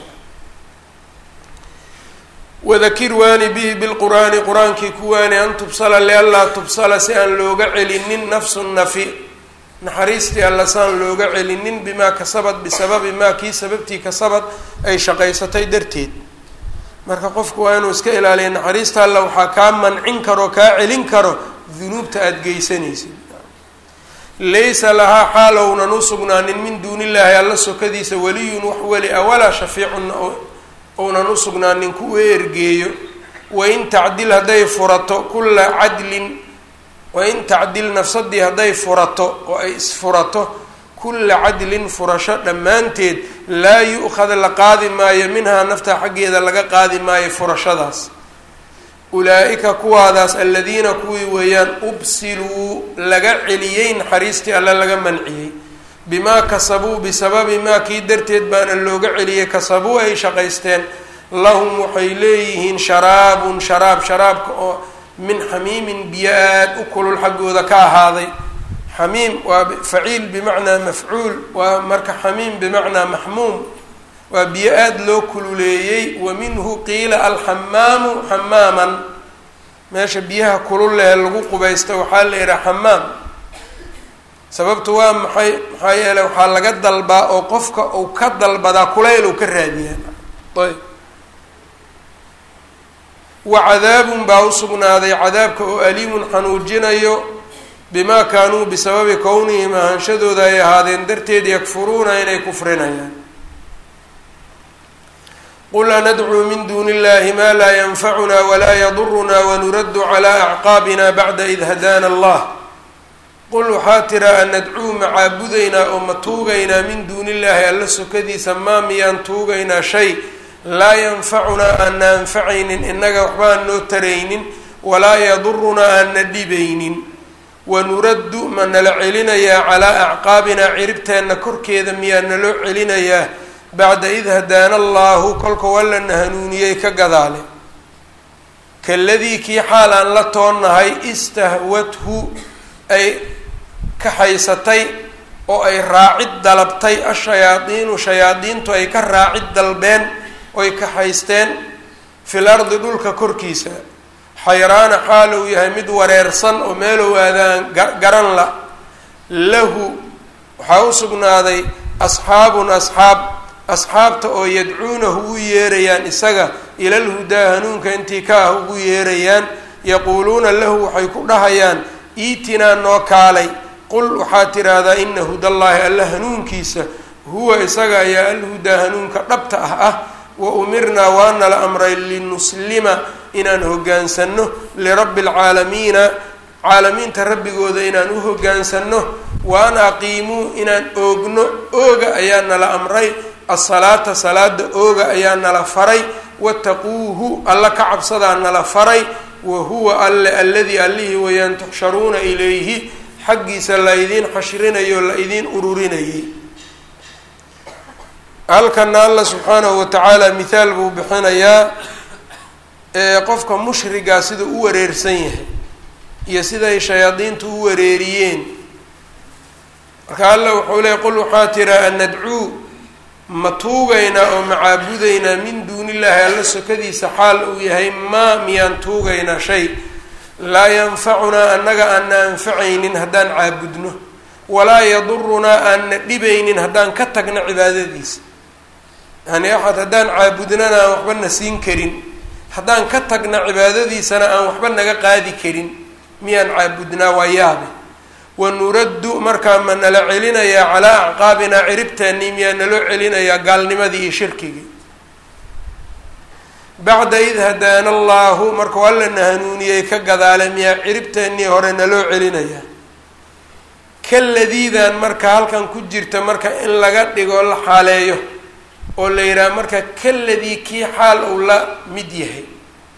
wadakir waani bihi bilqur'aani qur-aankii ku waani an tubsala lianlaa tubsala si aan looga celinin nafsu nafi naxariistii alla saan looga celinin bimaa kasabad bisababi maa kii sababtii kasabad ay shaqaysatay darteed marka qofku waa inuu iska ilaaliya naxariista alla waxaa kaa mancin karo kaa celin karo dunuubta aada geysanaysid laysa lahaa xaalownan u sugnaanin min duuni illaahi alla sokadiisa weliyun wax weli a walaa shafiicun ounan u sugnaanin kuwa ergeeyo wain tacdil hadday furato kulla cadlin wain tacdil nafsadii hadday furato oo ay isfurato kulla cadlin furasho dhammaanteed laa yu-khad la qaadi maayo minhaa nafta xaggeeda laga qaadi maayo furashadaas ulaa-ika kuwaadaas aladiina kuwii weeyaan ubsiluu laga celiyey naxariistii alle laga manciyey bimaa kasabuu bisababi maa kii darteed baana looga celiyey kasabuu ay shaqaysteen lahum waxay leeyihiin sharaabun sharaab sharaabka oo min xamiimin biyo aad u kulul xaggooda ka ahaaday xamiim waa faciil bimacnaa mafcuul waa marka xamiim bimacnaa maxmuum waa biyo aada loo kululeeyey wa minhu qiila alxamaamu xamaaman meesha biyaha kulul lehe lagu qubaysta waxaa la yidhaha xamaam sababtu waa maxay maxaa yeeley waxaa laga dalbaa oo qofka uu ka dalbadaa kulayl uu ka raadiyaa ayb wa cadaabun baa u sugnaaday cadaabka oo aliimun xanuujinayo bimaa kaanuu bisababi kownihim ahaanshadooda ay ahaadeen darteed yakfuruuna inay kufrinayaan qul anadcuu min duuni illahi maa laa yanfacuna walaa yaduruna wanuraddu calaa acqaabina bacda id hadaana allah qul waxaa tiraa anadcuu ma caabudaynaa oo ma tuugaynaa min duuni illaahi alla sokadiisa maa miyaan tuugaynaa shay laa yanfacunaa aanna anfacaynin innaga waxba aan noo taraynin walaa yadurunaa aanna dhibaynin wanuraddu ma nala celinayaa calaa acqaabinaa ciribteenna korkeeda miyaa naloo celinayaa bacda id hadaana allaahu kolkau allana hanuuniyey ka gadaale kaladii kii xaal aan la toonnahay istahwathu ay kaxaysatay oo ay raacid dalabtay ashayaadiinu shayaadiintu ay ka raacid dalbeen oy kaxaysteen fil ardi dhulka korkiisa xayraana xaal uu yahay mid wareersan oo meelow aadaan garan la lahu waxaa u sugnaaday asxaabun asxaab asxaabta oo yadcuunahu u yeerayaan isaga ilal hudaa hanuunka intii ka ah ugu yeerayaan yaquuluuna lahu waxay ku dhahayaan iitinaa noo kaalay qul waxaa tidhaahdaa ina hudallaahi alla hanuunkiisa huwa isaga ayaa alhudaa hanuunka dhabta ah ah wa umirnaa waana la amray linuslima inaan hoggaansanno lirabbi alcaalamiina caalamiinta rabbigooda inaan u hoggaansanno wa an aqiimuu inaan oogno ooga ayaa nala amray asalaata salaada ooga ayaa nala faray wattaquuhu alla ka cabsadaa nala faray wa huwa alle alladii allihii wayaan tuxsharuuna ilayhi xaggiisa la idiin xashrinayo la idiin ururinayay halkana alla subxaanahu watacaala mithaal buu bixinayaa ee qofka mushrigaa sida u wareersan yahay iyo siday shayaadiintu u wareeriyeen marka alla wuxuu leey qul waxaa tiraa an nadcuu ma tuugaynaa oo ma caabudaynaa min duuni illaahi alla sokadiisa xaal uu yahay maa miyaan tuugaynaa shay laa yanfacunaa annaga aanna anfacaynin haddaan caabudno walaa yadurunaa aanna dhibaynin haddaan ka tagno cibaadadiisa yani axad haddaan caabudnana aan waxba na siin karin haddaan ka tagna cibaadadiisana aan waxba naga qaadi karin miyaan caabudnaa waa yaabe wanuraddu markaa ma nala celinayaa calaa acqaabinaa ciribteennii miyaa naloo celinayaa gaalnimadii iyo shirkigii bacda id hadaana allaahu markuu allana hanuuniyey ka gadaale miyaa ciribteennii hore naloo celinayaa kaladiidan marka halkan ku jirta marka in laga dhigo la xaaleeyo oo la yidhaha marka kaladii kii xaal uu la mid yahay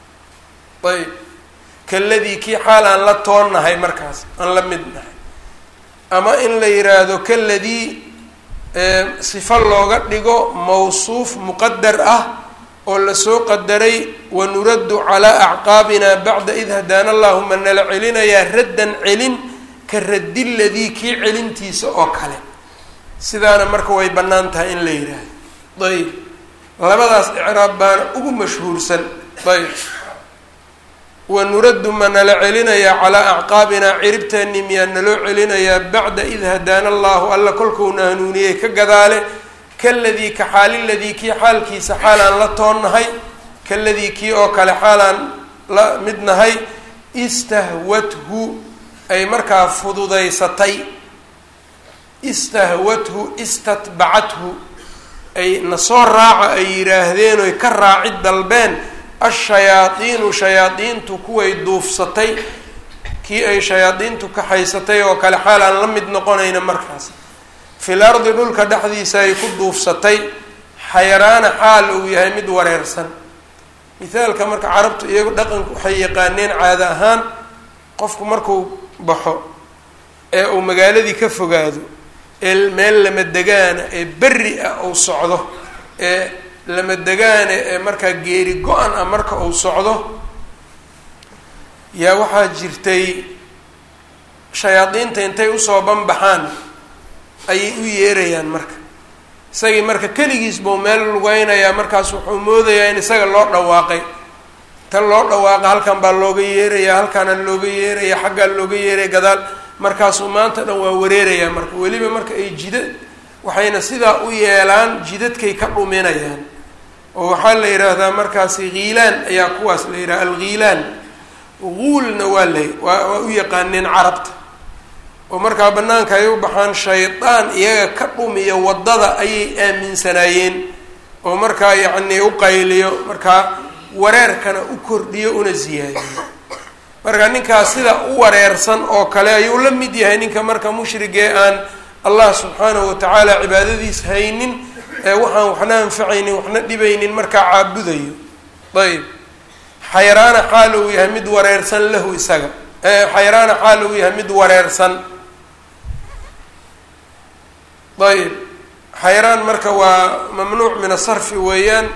ayb kaladii kii xaal aan la toonnahay markaas aan la mid nahay ama in la yiraahdo kaladii sifo looga dhigo mawsuuf muqadar ah oo lasoo qadaray wanuraddu calaa acqaabina bacda id hadaana allahuma nala celinayaa raddan celin ka raddi ladii kii celintiisa oo kale sidaana marka way bannaan tahay in la yidhaahdo ayb labadaas icraab baana ugu mashhuursan ayb wanuraddu ma nala celinayaa calaa acqaabinaa ciribteeni miyaa naloo celinayaa bacda id hadaana allahu alla kolkuuna hanuuniyey ka gadaale kaladii ka xaaliladii kii xaalkiisa xaalaan la toonnahay kaladii kii oo kale xaalaan la mid nahay istahwathu ay markaa fududaysatay istahwathu istatbacathu ay nasoo raaca ay yidhaahdeen oy ka raacid dalbeen ashayaadiinu shayaadiintu kuway duufsatay kii ay shayaadiintu kaxaysatay oo kale xaal aan la mid noqonayna markaas fil ardi dhulka dhexdiisa ay ku duufsatay xayaraana xaal uu yahay mid wareersan mithaalka marka carabtu iyagu dhaqanku waxay yaqaaneen caada ahaan qofku markuu baxo ee uu magaaladii ka fogaado ee meel lama degaana ee berri ah uu socdo ee lama degaane ee markaa geeri go-an ah marka uu socdo yaa waxaa jirtay shayaadiinta intay usoo banbaxaan ayay u yeerayaan marka isagii marka keligiis buu meel lugeynayaa markaas wuxuu moodayaa in isaga loo dhawaaqay tan loo dhawaaqa halkan baa looga yeerayaa halkaana looga yeeraya xaggaa looga yeeraya gadaal markaasuu maanta dhan waa wareerayaa marka weliba marka ay jida waxayna sidaa u yeelaan jidadkay ka dhuminayaan oo waxaa la yidhaahdaa markaasi khiilaan ayaa kuwaas la yidhaha alghiilaan guulna waa la waa waa u yaqaaneen carabta oo markaa banaanka ay u baxaan shaydaan iyaga ka dhumiyo waddada ayay aaminsanaayeen oo markaa yacnii u qayliyo markaa wareerkana u kordhiyo una siyaadiyo marka ninkaas sida u wareersan oo kale ayuu la mid yahay ninka marka mushrigee aan allah subxaanahu watacaala cibaadadiis haynin ee waxaan waxna anfacaynin waxna dhibaynin markaa caabudayo ayb xayraana xaal uu yahay mid wareersan lahu isaga xayraana xaal uu yahay mid wareersan ayb xayraan marka waa mamnuuc min asarfi weeyaan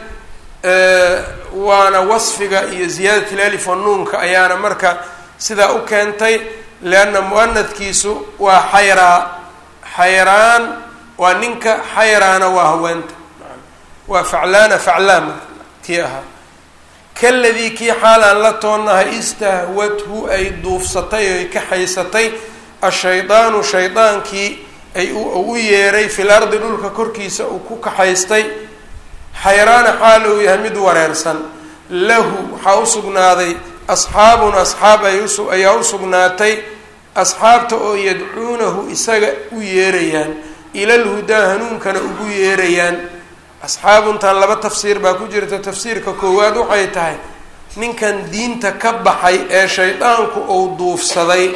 waana wasfiga iyo ziyaadat ilalif wanuunka ayaana marka sidaa u keentay leanna muanadkiisu waa xayraa xayraan waa ninka xayraana waa haweenta waa faclaana faclaan marka kii ahaa kaladii kii xaalaan la toonnahay istahwathu ay duufsatay oy ka haysatay ashaydaanu shaydaankii ay u yeeray fil ardi dhulka korkiisa uu ku kaxaystay xayraana xaal uu yahay mid wareersan lahu waxaa u sugnaaday asxaabun asxaab ay usu ayaa u sugnaatay asxaabta oo yadcuunahu isaga u yeerayaan ilal hudaa hanuunkana ugu yeerayaan asxaabuntan laba tafsiir baa ku jirta tafsiirka koowaad waxay tahay ninkan diinta ka baxay ee shaydaanku uu duufsaday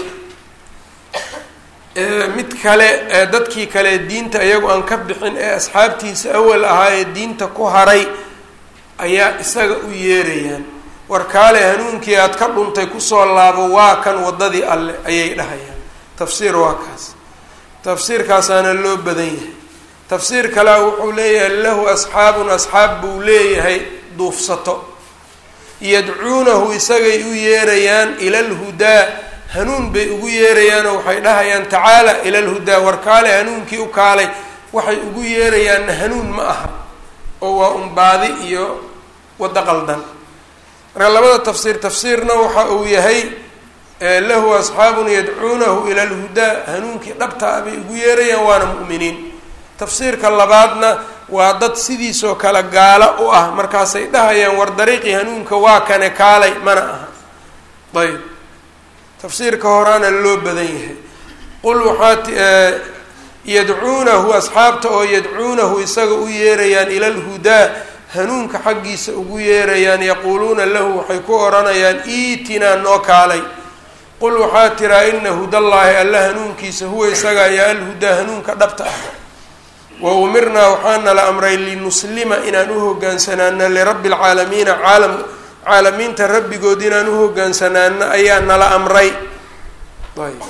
mid kale ee dadkii kale diinta iyagu aan ka bixin ee asxaabtiisa awal ahaa ee diinta ku haray ayaa isaga u yeerayaan warkaale hanuunkii aad ka dhuntay kusoo laabo waa kan waddadii alle ayay dhahayaan tafsiir waa kaas tafsiirkaasaana loo badan yahay tafsiir kalea wuxuu leeyahay lahu asxaabun asxaab buu leeyahay duufsato yadcuunahu isagay u yeerayaan ila lhudaa hanuun bay ugu yeerayaanoo waxay dhahayaan tacaala ila lhudaa warkaale hanuunkii u kaalay waxay ugu yeerayaanna hanuun ma aha oo waa unbaadi iyo waddo qaldan marka labada tafsiir tafsiirna waxa uu yahay lahu asxaabun yadcuunahu ila lhudaa hanuunkii dhabta ah bay ugu yeerayaan waana mu'miniin tafsiirka labaadna waa dad sidiisoo kale gaalo u ah markaasay dhahayaan war dariiqii hanuunka waa kane kaalay mana aha ayb tafsiirka horaana loo badan yahay qul waxaa yadcuunahu asxaabta oo yadcuunahu isaga u yeerayaan ila lhudaa hanuunka xaggiisa ugu yeerayaan yaquuluuna lahu waxay ku odhanayaan iitinaa noo kaalay qul waxaa tiraa ina hudallaahi alla hanuunkiisa huwa isaga ayaa alhudaa hanuunka dhabta ah wa umirnaa waxaana la amray linuslima inaan u hogaansanaano lirabbi alcaalamiina caalam caalamiinta rabbigood inaan u hogaansanaano ayaa nala amray ayb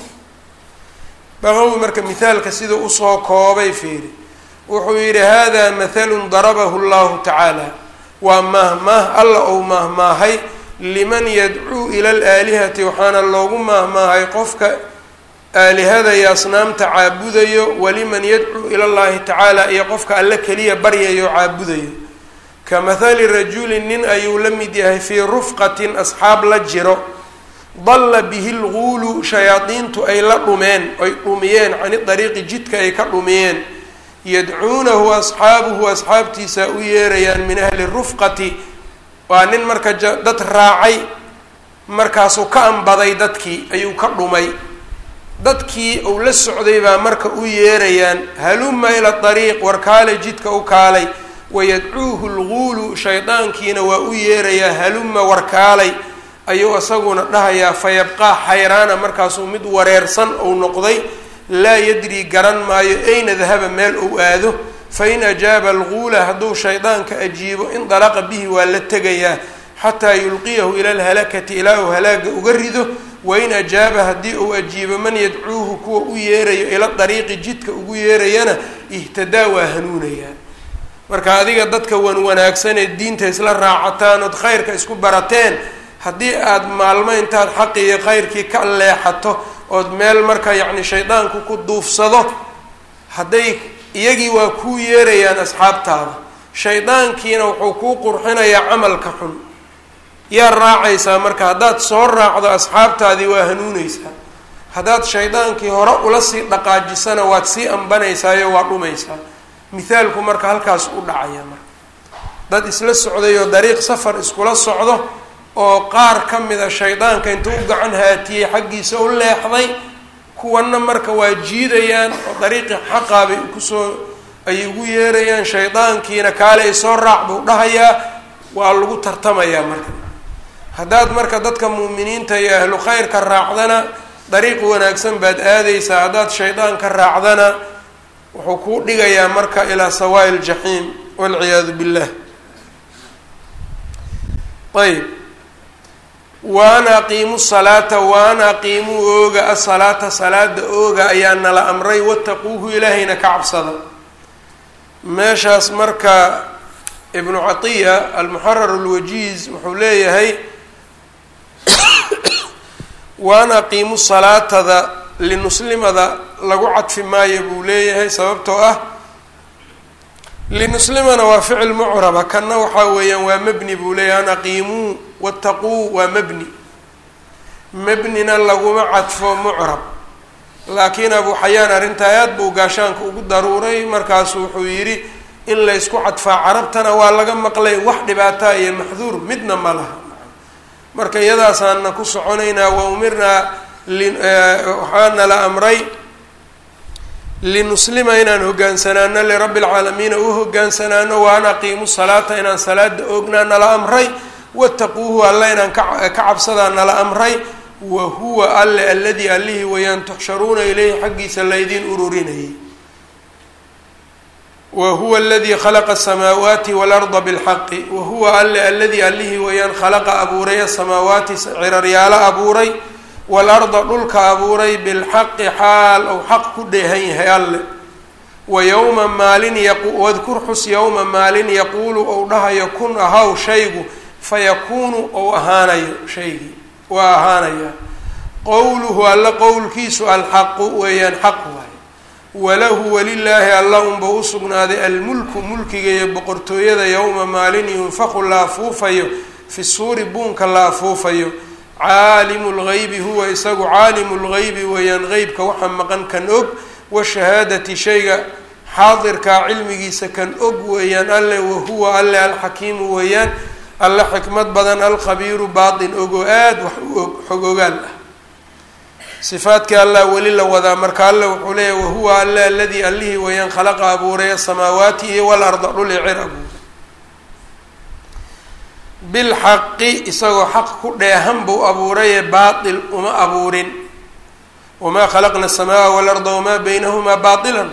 baqawi marka mithaalka sida usoo koobay fiiri wuxuu yidhi hada mathalun darabahu llahu tacaala waa maahmaah alla ou maahmaahay liman yadcuu ila alaalihati waxaana loogu maahmaahay qofka aalihada iyo asnaamta caabudayo waliman yadcuu ila llahi tacaala iyo qofka alle keliya baryayo caabudayo ka mathali rajulin nin ayuu la mid yahay fii rufqatin asxaab la jiro dalla bihi lguulu shayaadiintu ay la dhumeen ay dhumiyeen cani dariiqi jidka ay ka dhumiyeen yadcuunahu asxaabuhu asxaabtiisa u yeerayaan min ahli rufqati waa nin marka dad raacay markaasuu ka ambaday dadkii ayuu ka dhumay dadkii uu la socday baa marka u yeerayaan haluma ila dariiq war kaalay jidka u kaalay wayadcuuhu lguulu shaydaankiina waa u yeerayaa haluma warkaalay ayuu isaguna dhahayaa fayabqaa xayraana markaasuu mid wareersan ou noqday laa yadrii garan maayo ayna dahaba meel ou aado fain ajaaba alguula hadduu shaydaanka ajiibo indalaqa bihi waa la tegayaa xataa yulqiyahu ila alhalakati ilaa uu halaaga uga rido wain ajaaba haddii uu ajiibo man yadcuuhu kuwa u yeerayo ila dariiqi jidka ugu yeerayana ihtadaa waa hanuunayaa marka adiga dadka wan wanaagsanee diinta isla raacataan ood khayrka isku barateen haddii aada maalmo intaad xaqi iyo khayrkii ka leexato ood meel marka yacni shaydaanku ku duufsado hadday iyagii waa kuu yeerayaan asxaabtaada shaydaankiina wuxuu kuu qurxinayaa camalka xun yaa raacaysaa marka haddaad soo raacdo asxaabtaadii waa hanuuneysaa haddaad shaydaankii hore ula sii dhaqaajisana waad sii ambanaysaayoo waa dhumaysaa mithaalku marka halkaas u dhacaya marka dad isla socday oo dariiq safar iskula socdo oo qaar ka mida shaydaanka intuu u gacan haatiyey xaggiisa u leexday kuwanna marka waa jiidayaan oo dariiqii xaqaa bay kusoo ay ugu yeerayaan shaydaankiina kaale ay soo raac buu dhahayaa waa lagu tartamayaa marka haddaad marka dadka muuminiinta iyo ahlu khayrka raacdana dariiq wanaagsan baad aadaysaa haddaad shaydaanka raacdana wuxuu kuu dhigayaa marka ilaa sawaa'i ljaxiim walciyaadu billah ayb waan aqiimu salaata waan aqiimuu ooga asalaata salaada ooga ayaa nala amray wattaquuhu ilaahayna ka cabsada meeshaas marka ibnu catiya almuxarar alwajiiz wuxuu leeyahay waan aqiimu salaatada linuslimada lagu cadfi maayo buu leeyahay sababtoo ah linuslimana waa ficil mucraba kanna waxaa weeyaan waa mebni buu leeyahay an aqiimuu wattaquu waa mebni mebnina laguma cadfo mucrab laakiin abu xayaan arrintaa aad buu gaashaanka ugu daruuray markaasu wuxuu yidhi in laysku cadfaa carabtana waa laga maqlay wax dhibaataa iyo maxduur midna ma laha marka iyadaasaana ku soconaynaa wa umirnaa waxaana la amray linuslima inaan hogaansanaano lirabbi lcaalamiina u hogaansanaano wa an aqiimu salaata inaan salaada oognaa nala amray wattaquuhu alle inaan ka cabsadaa nala amray wa huwa alle alladii allihii wayaan tuxsharuuna ileyhi xaggiisa laydin ururinayay wa huwa aladii khalaqa asamaawaati waalarda bilxaqi wa huwa alle alladii allihii wayaan khalaqa abuuray asamaawaati ciraryaalo abuuray waalarda dhulka abuuray bilxaqi xaal ou xaq ku dheehan yahay alle wa yowma maalin wadkur xus yowma maalin yaquulu ou dhahayo kun ahaw shaygu fayakuunu ou ahaanayo shaygii waa ahaanaya qowluhu alla qowlkiisu alxaqu weeyaan xaq waay walahu walilaahi alla unba u sugnaaday almulku mulkiga iyo boqortooyada yowma maalin yunfaku la afuufayo fi suuri buunka la afuufayo caalimu lgaybi huwa isagu caalimu lgaybi weeyaan qeybka waxa maqan kan og washahaadati shayga xaadirkaa cilmigiisa kan og weeyaan alle wahuwa alle alxakiimu weeyaan alle xikmad badan alkhabiiru baatin ogoo aada wax u og xog ogaal ah sifaadkii allah weli la wadaa marka alle wuxuu leeyahy wahuwa alle aladii allihii weeyaan khalaqa abuuray asamaawaati iyo walarda dhuli cir abuuray bilxaqi isagoo xaq ku dheehan buu abuuraye baatil uma abuurin wamaa khalaqna aلsamaaa walarda wamaa baynahumaa baطila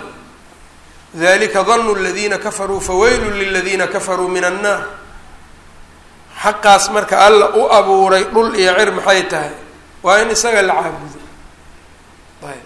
dalika danu اladiina kafaruu faweylu liladiina kafaruu min annaar xaqaas marka alla u abuuray dhul iyo cir maxay tahay waa in isaga la caabudo ayb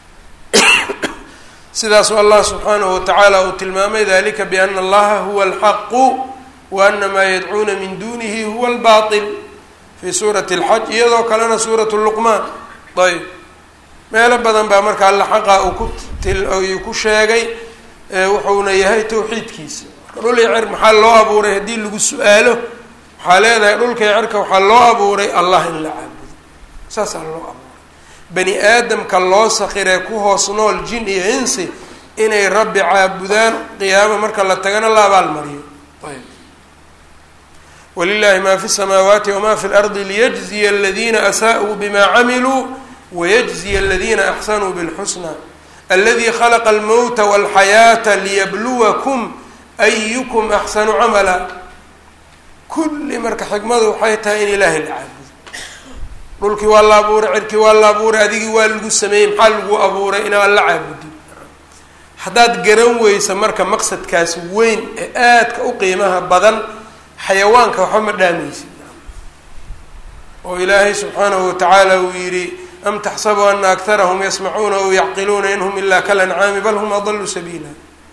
sidaasuu allah subxaanahu watacaala uu tilmaamay dalika biana allaha huwa alxaqu wa ana maa yadcuuna min dunihi huwa albaatil fii suurati alxaj iyadoo kalena suuratu luqmaan ayb meelo badan baa marka alla xaqa uu ku uu ku sheegay wuxuuna yahay tawxiidkiisa marka dhul iyo cir maxaa loo abuuray haddii lagu su-aalo waxaa leedahay dhulka iyo cirka waxaa loo abuuray allah in la caabudo saasaa loo abuuray bani aadamka loo sakiree ku hoos nool jin iyo insi inay rabbi caabudaan qiyaamo marka la tagana la abaalmariyo ayb walilahi ma fi samaawaati wama fi lardi liyajziya aladiina asaa'uu bima camiluu wayajziya aladiina axsanuu bilxusna aladi khalaqa almowta walxayaata liyabluwakum ayukum axsanu camala kulli marka xikmadu waxay tahay in ilaahay la caabudo dhulkii waa la abuuray cirkii waa la abuuray adigii waa lagu sameeyey maxaa lagu abuuray inaan la caabudin haddaad garan weysa marka maqsadkaas weyn ee aadka u qiimaha badan xayawaanka waxba ma dhaamaysid oo ilaahay subxaanahu watacaala uu yidhi am taxsabu ana aktarahum yasmacuuna aw yacqiluuna in hum ilaa kalancaami bal hum adaluu sabiila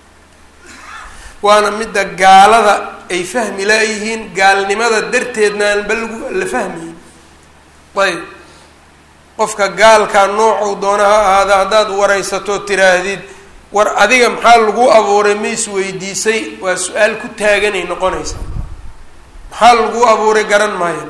waana midda gaalada ay fahmi laayihiin gaalnimada darteedna aan ba lagu la fahmayin ayb qofka gaalkaa noocuu doona ha ahaada haddaad waraysato tiraahdid war adiga maxaa lagu abuuray ma is weydiisay waa su-aal ku taaganay noqonaysaa maxaa lagu abuuray garan maayo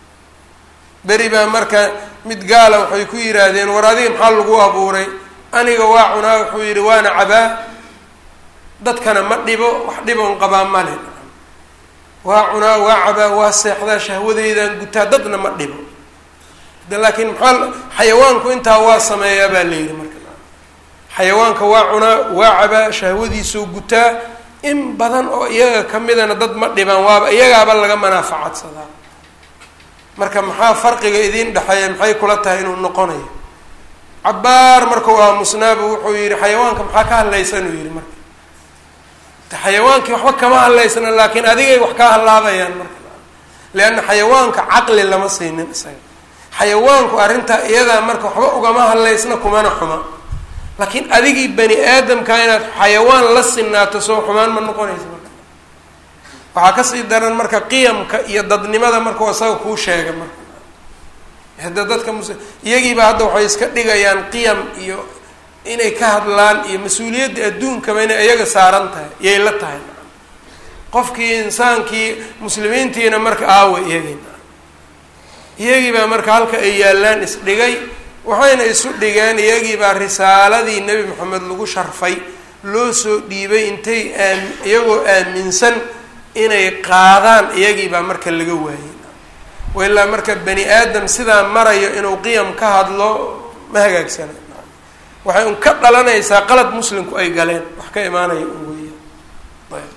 beri baa marka mid gaala waxay ku yidhaahdeen war adiga maxaa lagu abuuray aniga waa cunaa wuxuu yidhi waana cabaa dadkana ma dhibo wax dhiboon qabaa male waa cunaa waa cabaa waa seexdaa shahwadeydaan gutaa dadna ma dhibo de laakiin maxaa xayawaanku intaa waa sameeyaa baa la yidhi marka xayawaanka waa cunaa waa cabaa shahwadiisoo gutaa in badan oo iyaga kamidana dad ma dhibaan waaba iyagaaba laga manaafacadsadaa marka maxaa farqiga idiin dhexeeya maxay kula tahay inuu noqonayo cabaar markau aamusnaabu wuxuu yihi xayawaanka maxaa ka hadlaysan uu yihi marka xayawaankii waxba kama hadlaysna laakiin adigay wax kaa halaabayaan marka leanna xayawaanka caqli lama siinin isaga xayawaanku arrintaa iyadaa marka waxba ugama hadlaysna kumana xuma laakiin adigii bani aadamka inaad xayawaan la sinaato soo xumaan ma noqonaysa marka waxaa kasii daran marka qiyamka iyo dadnimada markau isaga kuu sheega marka hadda dadka mus iyagiiba hadda waxay iska dhigayaan qiyam iyo inay ka hadlaan iyo mas-uuliyadda adduunkaba inay iyaga saaran tahay iyay la tahay qofkii insaankii muslimiintiina marka aawa iyagii iyagiibaa marka halka ay yaallaan isdhigay waxayna isu dhigeen iyagiibaa risaaladii nebi moxamed lagu sharfay loo soo dhiibay intay aam iyagoo aaminsan inay qaadaan iyagiibaa marka laga waayay wailaa marka bani aadam sidaa marayo inuu qiyam ka hadlo ma hagaagsana waxay un ka dhalanaysaa qalad muslimku ay galeen wax ka imaanaya un weya ayb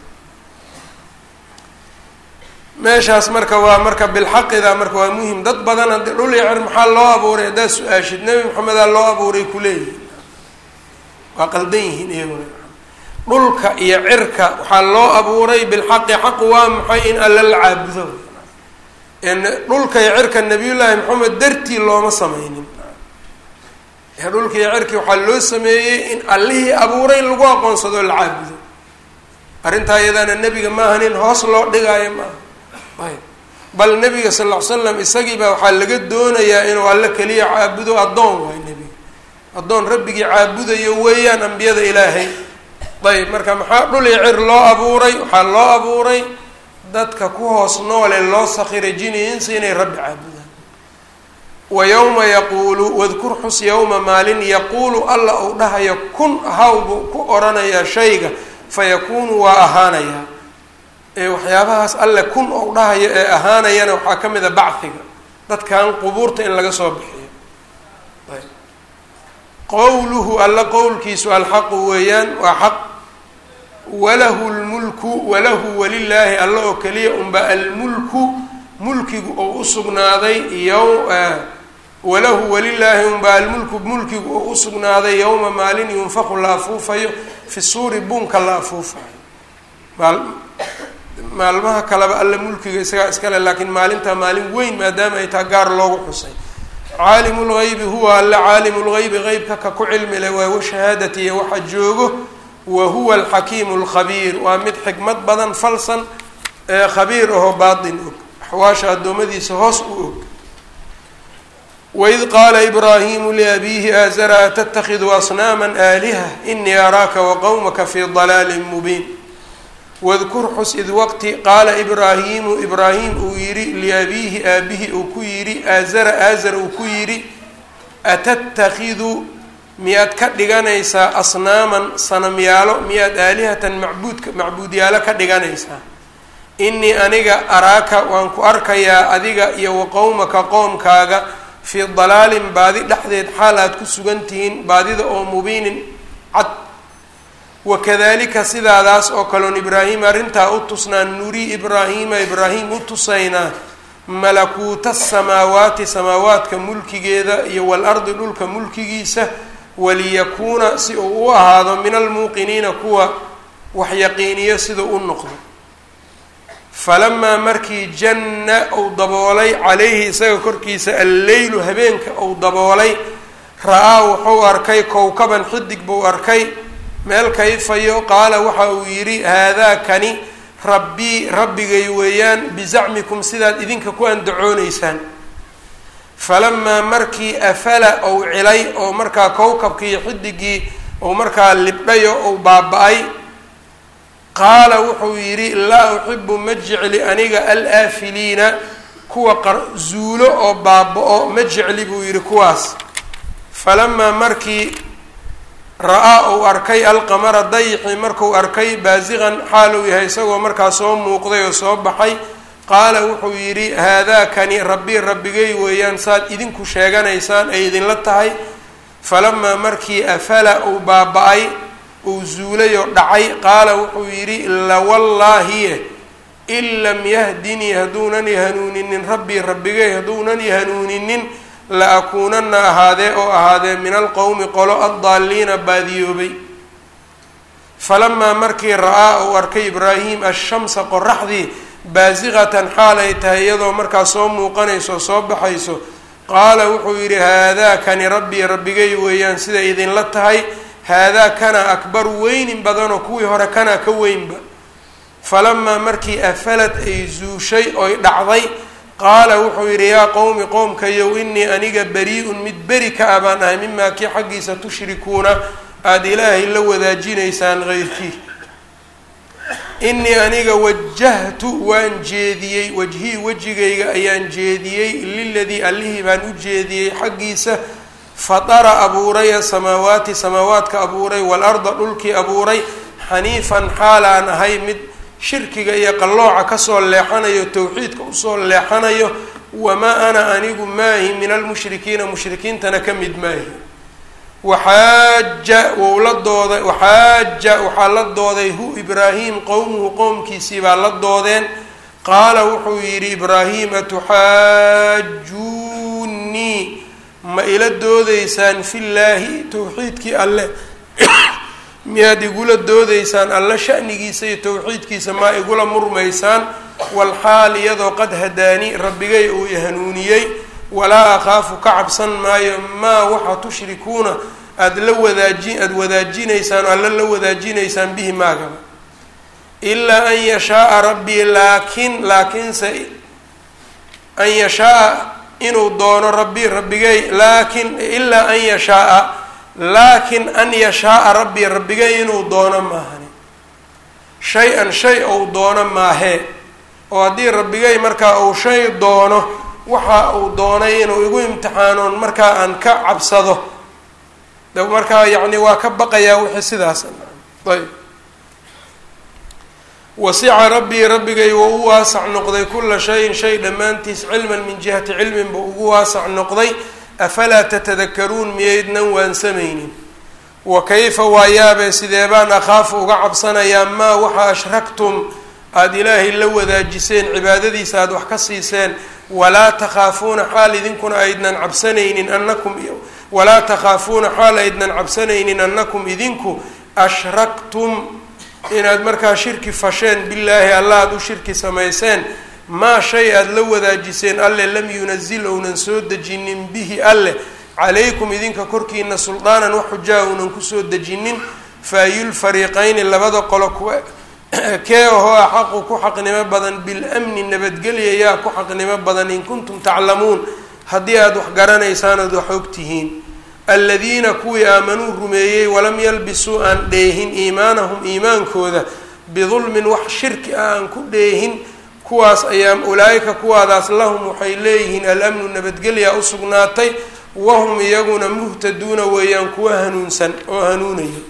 meeshaas marka waa marka bilxaqida marka waa muhim dad badan haddi dhul iyo cir maxaa loo abuuray haddaad su-aashid nebi maxamedaa loo abuuray kuleeyihin waa qaldan yihiin iyaguna dhulka iyo cirka waxaa loo abuuray bilxaqi xaqu waa maxay in alla la caabudo dhulka iyo cirka nabiyullaahi maxamed dartii looma sameynin dhulka iyo cirki waxaa loo sameeyey in allihii abuuray lagu aqoonsado la caabudo arrintaa iyadaana nebiga maaha nin hoos loo dhigaayo maaha ayb bal nebiga sal ll ly slam isagiibaa waxaa laga doonayaa inuu alle keliya caabudo addoon waay nebiga addoon rabbigii caabudayo weeyaan ambiyada ilaahay ayb marka maxaa dhul iyo cir loo abuuray waxaa loo abuuray dadka ku hoos noole loo sakiray jini insi inay rabbi caabudaan wa yowma yaquulu wadkur xus yowma maalin yaquulu alla uu dhahayo kun ahaw buu ku oranayaa shayga fayakuunu waa ahaanayaa ee waxyaabahaas alle kun ou dhahayo ee ahaanayana waxaa ka mid a bachiga dadkan qubuurta in laga soo bixiyo ayb qowluhu alla qowlkiisu alxaqu weeyaan waa xaq walahu lmulku walahu walilaahi alla oo keliya unba almulku mulkigu ou usugnaaday yow walahu walilaahi unba almulku mulkigu oo usugnaaday yowma maalin yunfaku la afuufayo fi suuri buunka la afuufayo maalmaha kaleba alle mulkiga isagaa iskale laakiin maalintaa maalin weyn maadaama ay taa gaar loogu xusay caalimu lgaybi huwa alle caalimu lgaybi qeybka ka ku cilmi leh waa washahaadati iyo waxa joogo wa huwa alxakiimu lkhabiir waa mid xikmad badan falsan ee khabiir ahoo baatin og axwaasha addoommadiisa hoos u og waid qaala ibraahimu liabiihi aazara atattakhidu asnaama aaliha inii araaka waqowmaka fii dalaalin mubiin wadkur xus id waqti qaala ibraahimu ibraahim uu yidhi liabiihi aabihi uu ku yidhi aazara aazar uu ku yidhi atattakhidu miyaad ka dhiganaysaa asnaaman sanamyaalo miyaad aalihatan macbuudka macbuudyaalo ka dhiganaysaa inii aniga araaka waan ku arkayaa adiga iyo waqowmaka qoomkaaga fii dalaalin baadi dhexdeed xaal aad ku sugan tihiin baadida oo mubiinin cad wakadalika sidaadaas oo kaloon ibraahim arrintaa u tusnaan nurii ibraahiima ibraahim u tusaynaa malakuuta asamaawaati samaawaadka mulkigeeda iyo waal-ardi dhulka mulkigiisa waliyakuuna si uu u ahaado min almuuqiniina kuwa wax yaqiiniyo siduu u noqdo falamaa markii janna uu daboolay calayhi isaga korkiisa alleylu habeenka uu daboolay ra-aa wuxuu arkay kowkaban xidig buu arkay meel kayfayo qaala waxa uu yidhi haadaa kani rabbii rabbigay weeyaan bizacmikum sidaad idinka ku andacooneysaan falamaa markii afala ou cilay oo markaa kowkabkiiyo xidigii ou markaa libdhayo ou baaba-ay qaala wuxuu yidhi laa uxibu ma jecli aniga alaafiliina kuwa qarzuulo oo baaba-o ma jecli buu yidhi kuwaas falamaa markii ra-aa uu arkay alqamara dayixi markuu arkay baasiqan xaaluu yahay isagoo markaa soo muuqday oo soo baxay qaala wuxuu yidhi haadaakani rabbi rabbigay weeyaan saad idinku sheeganaysaan ay idinla tahay falamaa markii afala uu baaba-ay uu zuulay oo dhacay qaala wuxuu yidhi lawallaahiye in lam yahdinii hadduunan i hanuuninin rabbii rabbigay hadduunan i hanuuninin la akuunana ahaadee oo ahaadee min alqowmi qolo addaaliina baadiyoobay falamaa markii ra-aa uu arkay ibraahim ashamsa qoraxdii baasiqatan xaal ay tahay iyadoo markaa soo muuqanayso soo baxayso qaala wuxuu yidhi haadaakani rabbii rabbigay weeyaan sida idinla tahay haadaa kana akbaru weynin badanoo kuwii hore kana ka weynba falamaa markii afalad ay zuushay oy dhacday qaala wuxuu yidhi yaa qowmi qoomkayow inii aniga bari-un mid beri ka ah baan ahay mimaa kii xaggiisa tushrikuuna aada ilaahay la wadaajinaysaan heyrkii inii aniga wajahtu waan jeediyey wajhii wejigayga ayaan jeediyey liladii allihii baan u jeediyey xaggiisa fatara abuuray asamaawaati samaawaadka abuuray waalarda dhulkii abuuray xaniifan xaalaan ahay mid shirkiga iyo qallooca kasoo leexanayo towxiidka usoo leexanayo wamaa ana anigu maahi min almushrikiina mushrikiintana ka mid maahi waxaaja wou la dooday waxaaja waxaa la dooday hu ibraahim qowmuhu qowmkiisii baa la doodeen qaala wuxuu yidhi ibraahim atuxaajuunii ma ila doodeysaan fillaahi towxiidkii alle miyaad igula doodeysaan alle shanigiisa iyo towxiidkiisa maa igula murmaysaan walxaal iyadoo qad hadaani rabbigay uu ihanuuniyey walaa akhaafu ka cabsan maayo maa waxa tushrikuuna aada la wadaaji aada wadaajinaysaan o alla la wadaajinaysaan bihi maagaba ilaa an yashaaa rabbii laakin laakiinse an yashaaa inuu doono rabbii rabbigay laakin ilaa an yashaaa laakin an yashaaa rabbii rabbigay inuu doono maahani shay-an shay ou doono maahee oo haddii rabbigay markaa uu shay doono waxa uu doonay inuu igu imtixaanoon markaa aan ka cabsado de markaa yacni waa ka baqayaa wixii sidaas ayb wasica rabbii rabbigay wou u waasac noqday kula shayin shay dhammaantiis cilman min jihati cilmin buu ugu waasac noqday afalaa tatadakaruun miyaydnan waansamaynin wa kayfa waayaabee sidee baan akhaafu uga cabsanayaa maa waxa ashraktum aada ilaahay la wadaajiseen cibaadadiisa aada wax ka siiseen walaa takhaafuuna xaal idinkuna aydnan cabsanaynin anakum walaa takhaafuuna xaal aydnan cabsanaynin annakum idinku ashraktum inaad markaa shirki fasheen billaahi alla aada u shirki samayseen maa shay aada la wadaajiseen alle lam yunazil ounan soo dejinin bihi alle calaykum idinka korkiina suldaanan wax xujaa uunan kusoo dejinin faayulfariiqayni labada qolo kuwa kee ahoo axaqu ku xaqnimo badan bilamni nabadgelya yaa ku xaqnimo badan in kuntum taclamuun haddii aada wax garanaysaan ood wax og tihiin aladiina kuwii aamanuu rumeeyey walam yalbisuu aan dheehin iimaanahum iimaankooda bidulmin wax shirki ah aan ku dheehin kuwaas ayaa ulaa'ika kuwaadaas lahum waxay leeyihiin alamnu nabadgelya u sugnaatay wahum iyaguna muhtaduuna weeyaan kuwa hanuunsan oo hanuunaya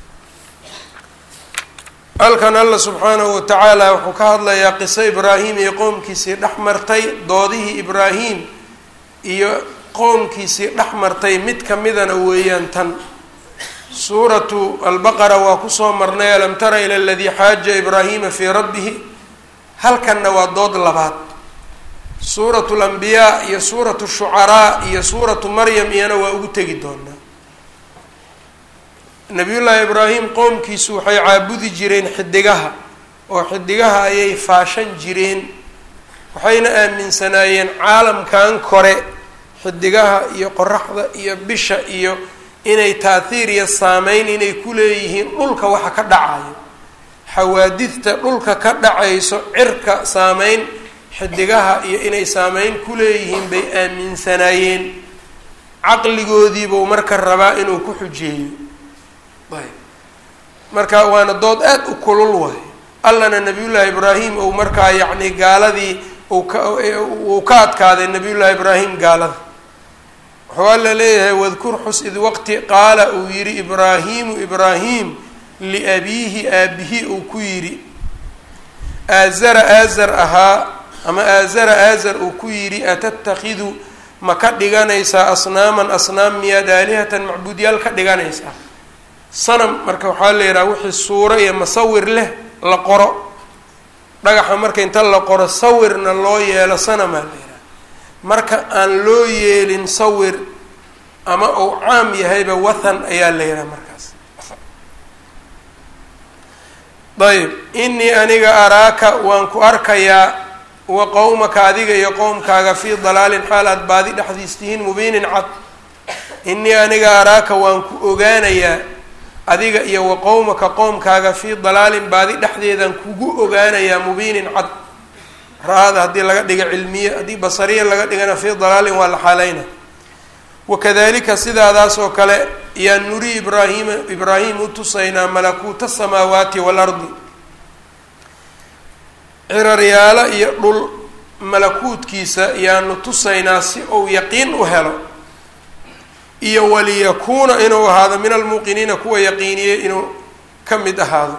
halkan alla subxaanahu wa tacaala wuxuu ka hadlayaa qiso ibraahim iyo qowmkiisii dhex martay doodihii ibraahim iyo qowmkiisii dhex martay mid ka midana weeyaan tan suuratu albaqara waa kusoo marnay alam tara ila aladii xaaja ibraahima fii rabbihi halkanna waa dood labaad suuratu lambiyaa iyo suuratu shucaraa iyo suuratu maryam iyana waa ugu tegi doonaa nabiyullaahi ibraahim qoomkiisu waxay caabudi jireen xidigaha oo xidigaha ayay faashan jireen waxayna aaminsanaayeen caalamkan kore xidigaha iyo qoraxda iyo bisha iyo inay taathiir iyo saameyn inay ku leeyihiin dhulka waxa ka dhacayo xawaadidta dhulka ka dhacayso cirka saameyn xidigaha iyo inay saameyn ku leeyihiin bay aaminsanaayeen caqligoodiibuu marka rabaa inuu ku xujeeyo ayb marka waana dood aada u kulul waay allana nabiyullaahi ibraahim ou markaa yacni gaaladii uu ka uu ka adkaaday nabiyullaahi ibraahim gaalada wuxuu alla leeyahay wadkur xus id waqti qaala uu yidhi ibraahimu ibraahim liabiihi aabihi uu ku yidhi aazara aazar ahaa ama aazara aazar uu ku yidhi atatakhidu ma ka dhiganaysaa asnaaman asnaam miyaad aalihatan macbuudyaal ka dhiganaysaa sanam marka waxaa la yidhaha wixii suuro iyo masawir leh la qoro dhagaxa marka inta la qoro sawirna loo yeelo sanamaa la yidhaha marka aan loo yeelin sawir ama uu caam yahayba wathan ayaa la yidhaha markaas ayb inii aniga araaka waan ku arkayaa wa qowmaka adiga iyo qowmkaaga fii dalaalin xaal aad baadi dhexdiis tihiin mubiinin cad inii aniga araaka waan ku ogaanayaa adiga iyo wa qowmaka qowmkaaga fii dalaalin baadi dhexdeedaan kugu ogaanayaa mubiinin cad ra-ada haddii laga dhiga cilmiye haddii basariya laga dhigana fii dalaalin waa la xaaleyna wakadalika sidaadaas oo kale yaan nuri ibraahima ibraahim u tusaynaa malakuuta asamaawaati waalardi ciraryaalo iyo dhul malakuutkiisa yaanu tusaynaa si uu yaqiin u helo iyo waliyakuuna inuu ahaado min almuuqiniina kuwa yaqiiniyey inuu ka mid ahaado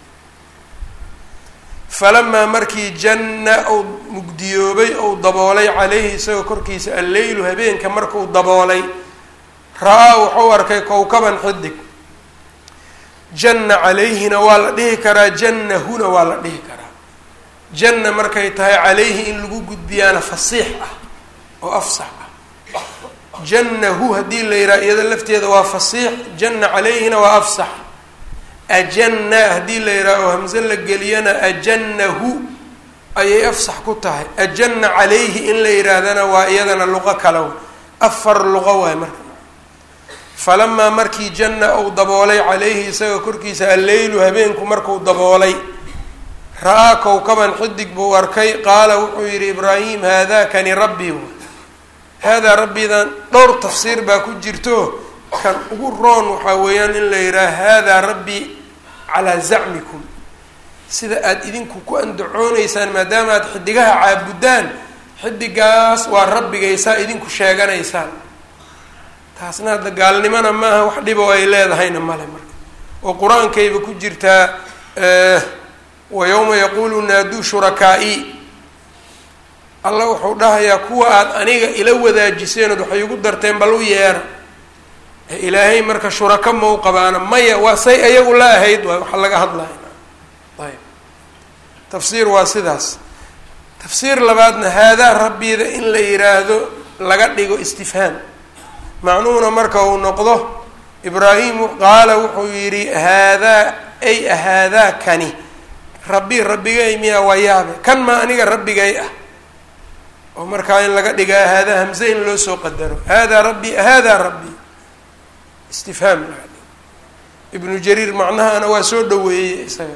falamaa markii janna uu mugdiyoobay ou daboolay caleyhi isagoo korkiisa alleylu habeenka markuu daboolay ra-aa wuxuu arkay kowkaban xidig janna calayhina waa la dhihi karaa jannahuna waa la dhihi karaa janna markay tahay calayhi in lagu gudbiyaana fasiix ah oo afsax ah jannahu haddii la yidhaha iyada lafteeda waa fasiix janna calayhina waa afsax ajanna haddii la yidhaha oo hamse la geliyana ajannahu ayay afsax ku tahay ajanna calayhi in la yidhaahdana waa iyadana luqo kale afar luqo waay marka falamaa markii janna uu daboolay calayhi isagoo korkiisa alleylu habeenku markuu daboolay ra-aa kowkaban xidig buu arkay qaala wuxuu yidhi ibraahim haadakani rabbii haadaa rabbidan dhowr tafsiir baa ku jirto kan ugu roon waxaa weeyaan in la yidhaha haadaa rabbii calaa zacmikum sida aada idinku ku andacooneysaan maadaama aada xidigaha caabudaan xidigaas waa rabbigaysaa idinku sheeganaysaan taasna hadda gaalnimona maaha wax dhibo ay leedahayna male marka oo qur-aankayba ku jirtaa wa yowma yaquulu naaduu shurakaa'i alla wuxuu dhahayaa kuwa aada aniga ila wadaajiseen ood waxay igu darteen bal u yeera ilaahay marka shurako mau qabaana maya waa say ayagu la ahayd waay waxa laga hadlaya ayb tafsiir waa sidaas tafsiir labaadna haadaa rabbiida in la yiraahdo laga dhigo istifhaam macnuhuna marka uu noqdo ibraahimu qaala wuxuu yidhi haadaa ay ahaadaa kani rabbi rabbigay miyaa waa yaabe kan maa aniga rabbigay ah oo markaa in laga dhigaa haadaa hamze in loo soo qadaro haadaa rabbi haadaa rabbi istifhaam ibnu jariir macnahana waa soo dhaweeyey isaga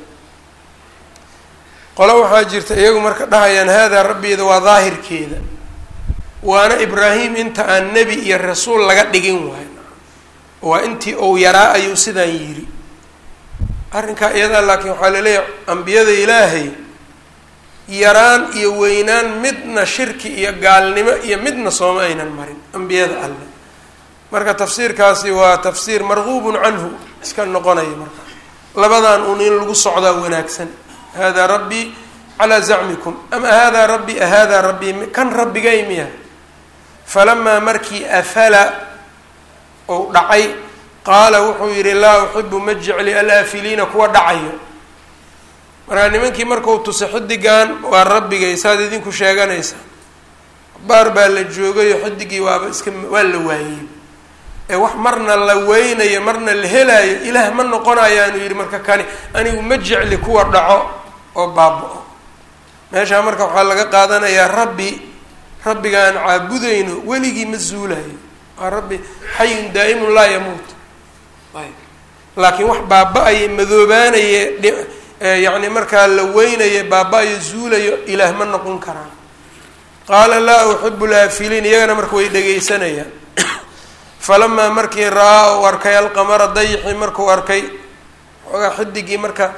qolo waxaa jirta iyagu marka dhahayaan haadaa rabbiida waa daahirkeeda waana ibraahim inta aan nebi iyo rasuul laga dhigin waay waa intii ou yaraa ayuu sidaan yidhi arrinkaa iyadaa laakiin waxaa laleeyahay ambiyada ilaahay yaraan iyo weynaan midna shirki iyo gaalnimo iyo midna sooma aynan marin ambiyada alle marka tafsiirkaasi waa tafsiir marguubun canhu iska noqonaya marka labadan un in lagu socdaa wanaagsan hada rabbii calaa zacmikum ama hada rabbi hada rabbii kan rabbigay miya falamaa markii afala ou dhacay qaala wuxuu yidhi laa uxibu ma jecli alaafiliina kuwa dhacayo markaa nimankii markau tusa xidigan waa rabbigay saad idinku sheeganaysa baar baa la joogayo xidigii waaba iska waa la waayey ee wax marna la weynayo marna la helaayo ilaah ma noqonayaanu yidhi marka kani anigu ma jecli kuwa dhaco oo baaba-o meeshaa marka waxaa laga qaadanayaa rabbi rabbiga aan caabudayno weligii ma zuulayo waa rabbi xayun daa'imun laa yamuut ayb laakiin wax baaba-ayo madoobaanaye yacni markaa la weynayo baaba-ayo zuulayo ilaah ma noqon karaan qaala laa uxibu laafiliin iyagana marka way dhegaysanayaan falamaa markii ra-aa uu arkay alqamara dayixii markuu arkay xoogaa xidigii marka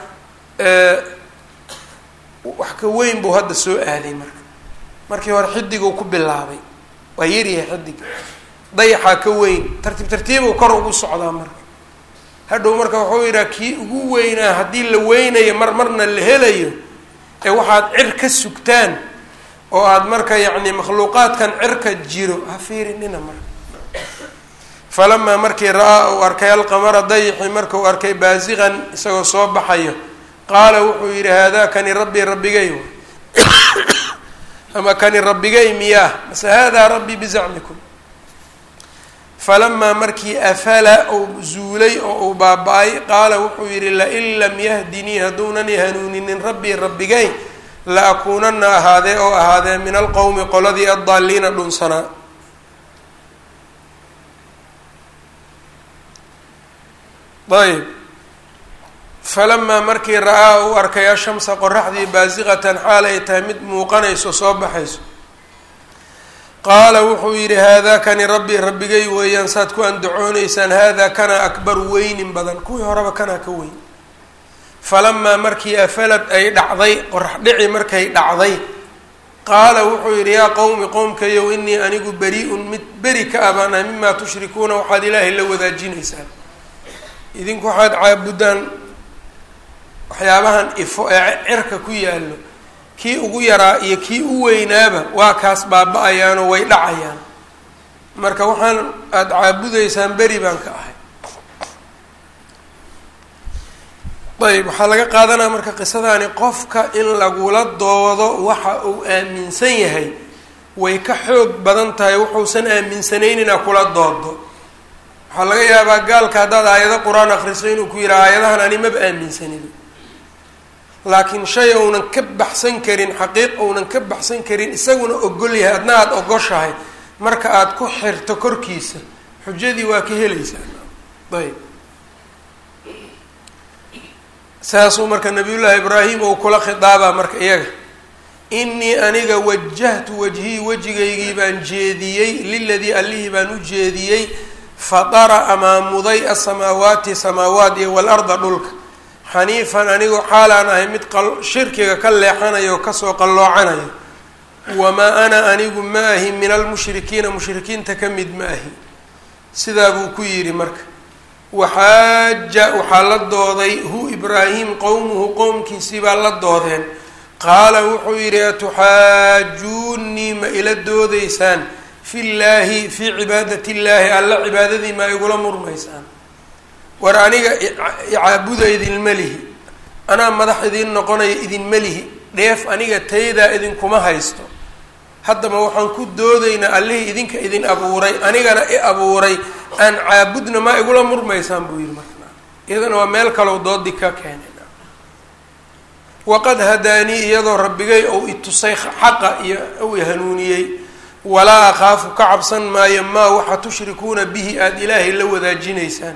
wax ka weyn buu hadda soo aaday marka markii hore xidiguu ku bilaabay waa yaryahay xidig dayaxaa ka weyn tartiib tartiibuu kor ugu socdaa marka hadhow marka wuxuu yidhaha kii ugu weynaa haddii la weynayo mar marna la helayo ee waxaad cir ka sugtaan oo aada marka yacni makhluuqaadkan cirka jiro ha fiirinina marka falamaa markii ra-aa uu arkay alqamara dayixi markuu arkay baasiqan isagoo soo baxayo qaala wuxuu yidhi haadaa kani rabbii rabbigay ama kani rabbigay miyaah mase haadaa rabbii bizacmikum falamaa markii afala uu zuulay oo uu baaba-ay qaala wuxuu yidhi lain lam yahdinii hadduunan i hanuuninin rabbii rabbigay la akuunana ahaadee oo ahaadee min alqowmi qoladii addaaliina dhunsanaa ayb falamaa markii ra-aa uu arkay ashamsa qoraxdii baasiqatan xaal ay tahay mid muuqanayso soo baxayso qaala wuxuu yidhi haadaa kani rabbi rabbigay weeyaan saad ku andacoonaysaan haadaa kana akbar weynin badan kuwii horeba kanaa ka weyn falamaa markii afalad ay dhacday qorax dhici markay dhacday qaala wuxuu yidhi yaa qowmi qowmkayow inii anigu beri-un mid beri ka abaanahay mimaa tushrikuuna waxaad ilaahay la wadaajinaysaan idinku waxaad caabudaan waxyaabahan ifo ee cirka ku yaallo kii ugu yaraa iyo kii u weynaaba waa kaas baaba-ayaanoo way dhacayaan marka waxaan aada caabudaysaan beri baan ka ahay ayb waxaa laga qaadanaya marka qisadani qofka in lagula doodo waxa uu aaminsan yahay way ka xoog badan tahay wuxuusan aaminsanayn inaa kula doodo waxaa laga yaabaa gaalka haddaad aayado qur-aan akriso inuu ku yidhaha aayadahan ani maba aaminsanin laakiin shay ounan ka baxsan karin xaqiiq ounan ka baxsan karin isaguna ogol yahay adna aada ogoshahay marka aada ku xirto korkiisa xujadii waa ka helaysaa ayb saasuu marka nabiyullaahi ibraahim ou kula khidaabaa marka iyaga inii aniga wajahtu wajhii wejigaygii baan jeediyey liladii allihii baan u jeediyey fatara amaamuday asamaawaati samaawaat iyo walarda dhulka xaniifan anigoo xaalaan ahay mid shirkiga ka leexanayo o kasoo qalloocanayo wamaa ana anigu ma ahi min almushrikiina mushrikiinta ka mid ma ahi sidaa buu ku yidhi marka waxaaja waxaa la dooday hu ibraahim qowmuhu qowmkiisii baa la doodeen qaala wuxuu yidhi atuxaajuunii ma ila doodaysaan fi llaahi fii cibaadati illaahi alla cibaadadii ma igula murmaysaan war aniga icaabuda idinma lihi anaa madax idiin noqonaya idinma lihi dheef aniga taydaa idinkuma haysto haddaba waxaan ku doodaynaa allihii idinka idin abuuray anigana i abuuray aan caabudna maa igula murmaysaan buu yihi marka iyadana waa meel kalow doodi ka keenay waqad hadaanii iyadoo rabbigay ou itusay xaqa iyo ou hanuuniyey walaa akhaafu ka cabsan maayo maa waxa tushrikuuna bihi aada ilaahay la wadaajinaysaan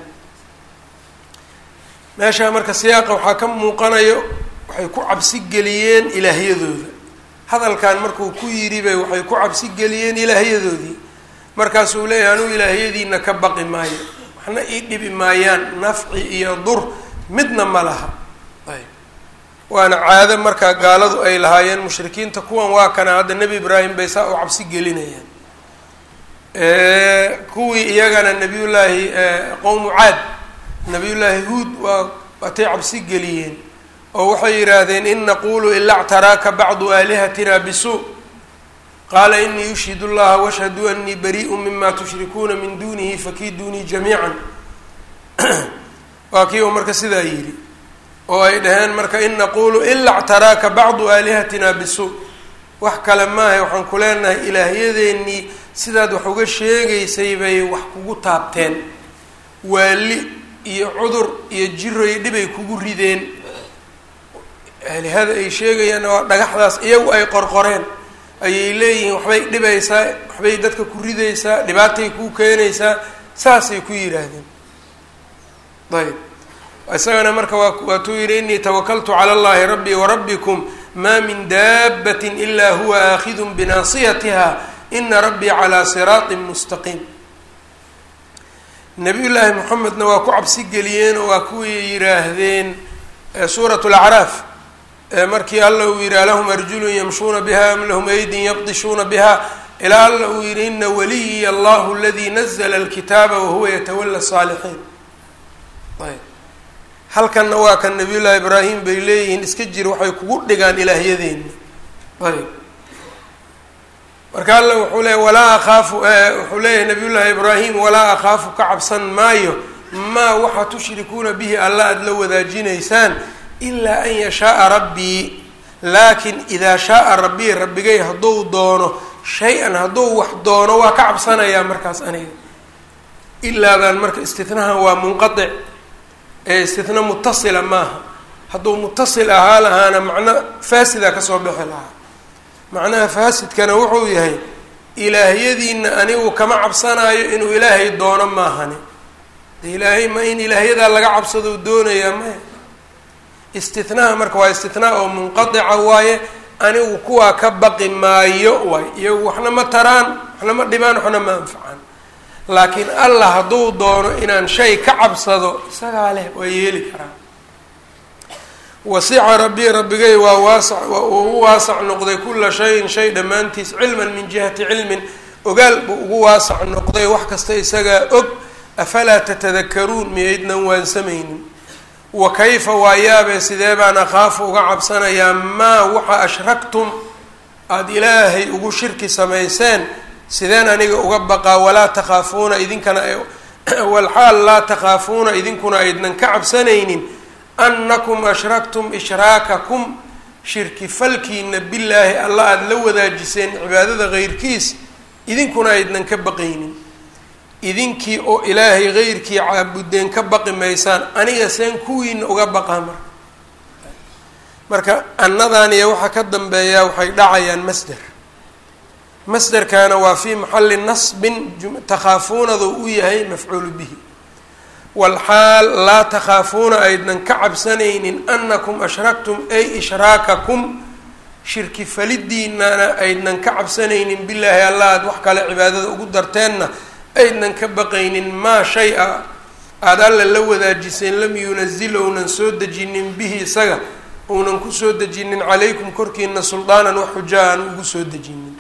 meeshaa marka siyaaqa waxaa ka muuqanayo waxay ku cabsi geliyeen ilaahyadooda hadalkan markuu ku yidhi bay waxay ku cabsi geliyeen ilaahyadoodii markaasuu leeyahay anuu ilaahyadiina ka baqi maayo waxna ii dhibi maayaan nafci iyo dur midna ma laha ayb waana caado markaa gaaladu ay lahaayeen mushrikiinta kuwan waa kana hadda nebi ibraahim bay saa u cabsi gelinayaan kuwii iyagana nabiyullaahi qowmu caad nabiyullaahi huud waa waatay cabsi geliyeen oo waxay yidhaahdeen in naqulu ila ctaraaka bacdu aalihatina bisuu qaala inii yushhid llaha washhaduu anii bariiءu mima tushrikuuna min dunihi fakiiduunii jamiica waa kii uu marka sidaa yidhi oo ay dhaheen marka in naqulu ila ctaraaka bacdu aalihatina bisuu wax kale maahay waxaan ku leenahay ilaahyadeennii sidaad wax uga sheegaysay bay wax kugu taabteen waali iyo cudur iyo jiroy dhibay kugu rideen aalihada ay sheegayaan waa dhagaxdaas iyagu ay qorqoreen ayay leeyihiin waxbay dhibaysaa waxbay dadka ku ridaysaa dhibaatay kuu keenaysaa saasay ku yidhaahdeen ayb isagana marka waa waatuu yidhi inii tawakaltu cala allahi rabbii warabbikum maa min daabbatin ilaa huwa aakhidun binaasiyatiha ina rabbii calaa siraatin mustaqiim nabiyullaahi moxamedna waa ku cabsi geliyeen oo waa kuwii yidhaahdeen suurat lacraaf markii alla uu yidhi alahum arjulun yamshuuna biha am lahum aydin yabdishuuna biha ilaa alla uu yidhi ina waliyiya allahu aladii nazla alkitaaba wahuwa yatawala saalixiin ayb halkanna waa kan nabiyullaahi ibraahim bay leeyihiin iska jir waxay kugu dhigaan ilaahyadeena ayb marka alla wuxuu leeya walaa akhaafu wuxuu leeyahay nabiyullaahi ibraahim walaa akhaafu ka cabsan maayo maa waxa tushrikuuna bihi alla aada la wadaajinaysaan ilaa an yashaaa rabbii laakin idaa shaaa rabbii rabbigay hadduu doono shay-an hadduu wax doono waa ka cabsanayaa markaas aniga ilaadan marka istinahan waa munqadic ee istina mutasila maaha hadduu mutasil ahaa lahaana macno faasida kasoo bixi lahaa macnaha faasidkana wuxuu yahay ilaahyadiina anigu kama cabsanaayo inuu ilaahay doono maahani de ilaahay ma in ilaahyadaa laga cabsadou doonayaa maya istinaha marka waa istinaa oo munqadica waaye anigu kuwaa ka baqi maayo waay iyagu waxna ma taraan waxna ma dhibaan waxna ma anfacaan laakiin allah hadduu doono inaan shay ka cabsado isagaa leh waa yeeli karaa wasica rabbii rabbigay waa waasac uu u waasac noqday kula shayin shay dhammaantiis cilman min jihati cilmin ogaal buu ugu waasac noqday wax kasta isagaa og afalaa tatadakaruun miyaydnan waansamaynin wa kayfa waa yaabee sidee baan akhaafu uga cabsanayaa maa waxa ashraktum aada ilaahay ugu shirki samayseen sideen aniga uga baqaa walaa takhaafuuna idinkana walxaal laa takhaafuuna idinkuna aydnan ka cabsanaynin annakum ashraktum ishraakakum shirki falkiina billaahi alla aada la wadaajiseen cibaadada keyrkiis idinkuna aydnan ka baqaynin idinkii oo ilaahay keyrkii caabudeen ka baqi maysaan aniga seen kuwiina uga baqaa marka marka annadan iyo waxaa ka dambeeyaa waxay dhacayaan masder masderkaana waa fii maxalli nasbin takhaafuunada u yahay mafcuulu bihi walxaal laa takhaafuuna aydnan ka cabsanaynin anakum ashraktum ay ishraakakum shirki falidiinana aydnan ka cabsanaynin bilaahi alla aad wax kale cibaadada ugu darteenna aydnan ka baqaynin maa shay a aada alla la wadaajiseen lam yunazil ounan soo dejinin bihi isaga ounan kusoo dejinin calaykum korkiina suldaanan wax xujaa aan ugu soo dejinin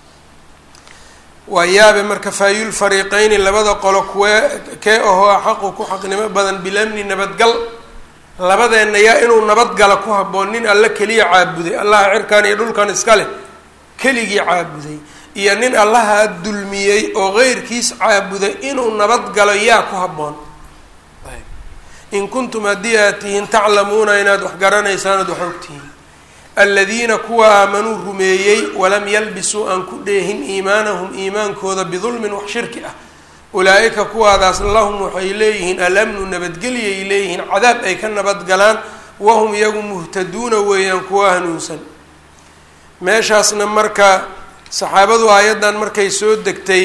waa yaabe marka faayul fariiqeyni labada qolo kuwee kee ahoo xaqu ku xaqnimo badan bilamni nabadgal labadeenna yaa inuu nabadgala ku habboon nin alla keliya caabuday allaha cirkan iyo dhulkan iska leh keligii caabuday iyo nin allaha dulmiyey oo qeyrkiis caabuday inuu nabadgalo yaa ku habboon in kuntum haddii aad tihiin taclamuuna inaad wax garanaysaan oad wax ogtihiin aladiina kuwa aamanuu rumeeyey walam yalbisuu aan ku dheehin iimaanahum iimaankooda bidulmin wax shirki ah ulaa-ika kuwaadaas lahum waxay leeyihiin alamnu nabadgelyay leeyihiin cadaab ay ka nabadgalaan wahum iyagu muhtaduuna weeyaan kuwa hanuunsan meeshaasna marka saxaabadu aayaddan markay soo degtay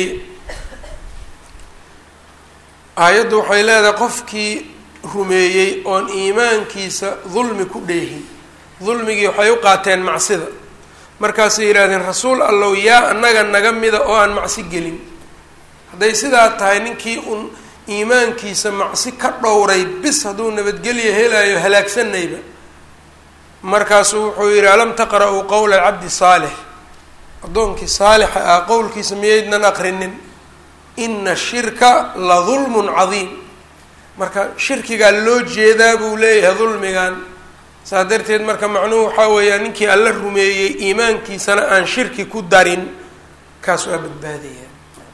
aayaddu waxay leedahay qofkii rumeeyey oon iimaankiisa dulmi ku dheehin dulmigii waxay u qaateen macsida markaasay yidhahdeen rasuul allow yaa annaga naga mida oo aan macsi gelin hadday sidaa tahay ninkii un iimaankiisa macsi ka dhowray bis hadduu nabadgelya helayo halaagsanayba markaasuu wuxuu yidhi alam taqra-uu qowla cabdi saalix addoonkii saalixa ah qowlkiisa miyaydnan aqrinin ina shirka la dulmun cadiim marka shirkigaa loo jeedaa buu leeyahay dulmigan saas darteed marka macnuhu waxaa weeyaa ninkii alla rumeeyey iimaankiisana aan shirki ku darin kaas waa badbaadaya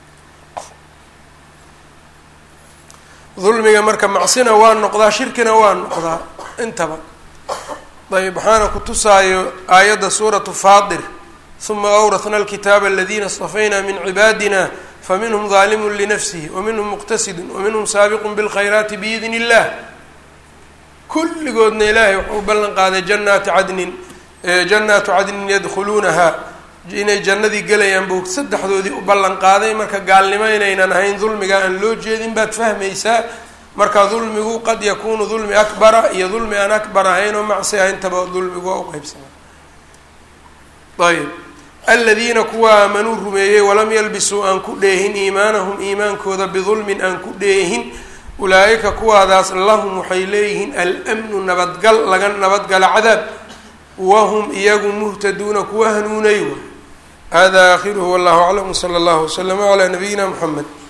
dulmiga marka macsina waa noqdaa shirkina waa noqdaa intaba ayb waxaana ku tusaayo aayadda suuratu faatir uma awrahna alkitaaba aladiina istafayna min cibaadina faminhum daalimun linafsihi waminhum muqtasidun waminhum saabiqun bilkhayraati biidni illah kulligoodna ilaahay wuxuu u ballan qaaday janaati cadnin jannaatu cadnin yadkhuluunaha inay jannadii gelayaan buu saddexdoodii u ballan qaaday marka gaalnimo inaynan ahayn dulmiga aan loo jeedin baad fahmaysaa marka dulmigu qad yakuunu dulmi akbara iyo dulmi aan akbar ahayn oo macsi ah intaba dulmigu waa uqeybsama ayb aladiina kuwa aamanuu rumeeyey walam yalbisuu aan ku dheehin iimaanahum iimaankooda bidulmin aan ku dheehin ulaa-ika kuwaadaas lahum waxay leeyihiin almnu nabadgal laga nabadgala cadaab wahum iyagu muhtaduuna kuwa hanuunay wa hada aakhiruhu wallahu aclam wsala allahu waslama calaa nabiyina mxamed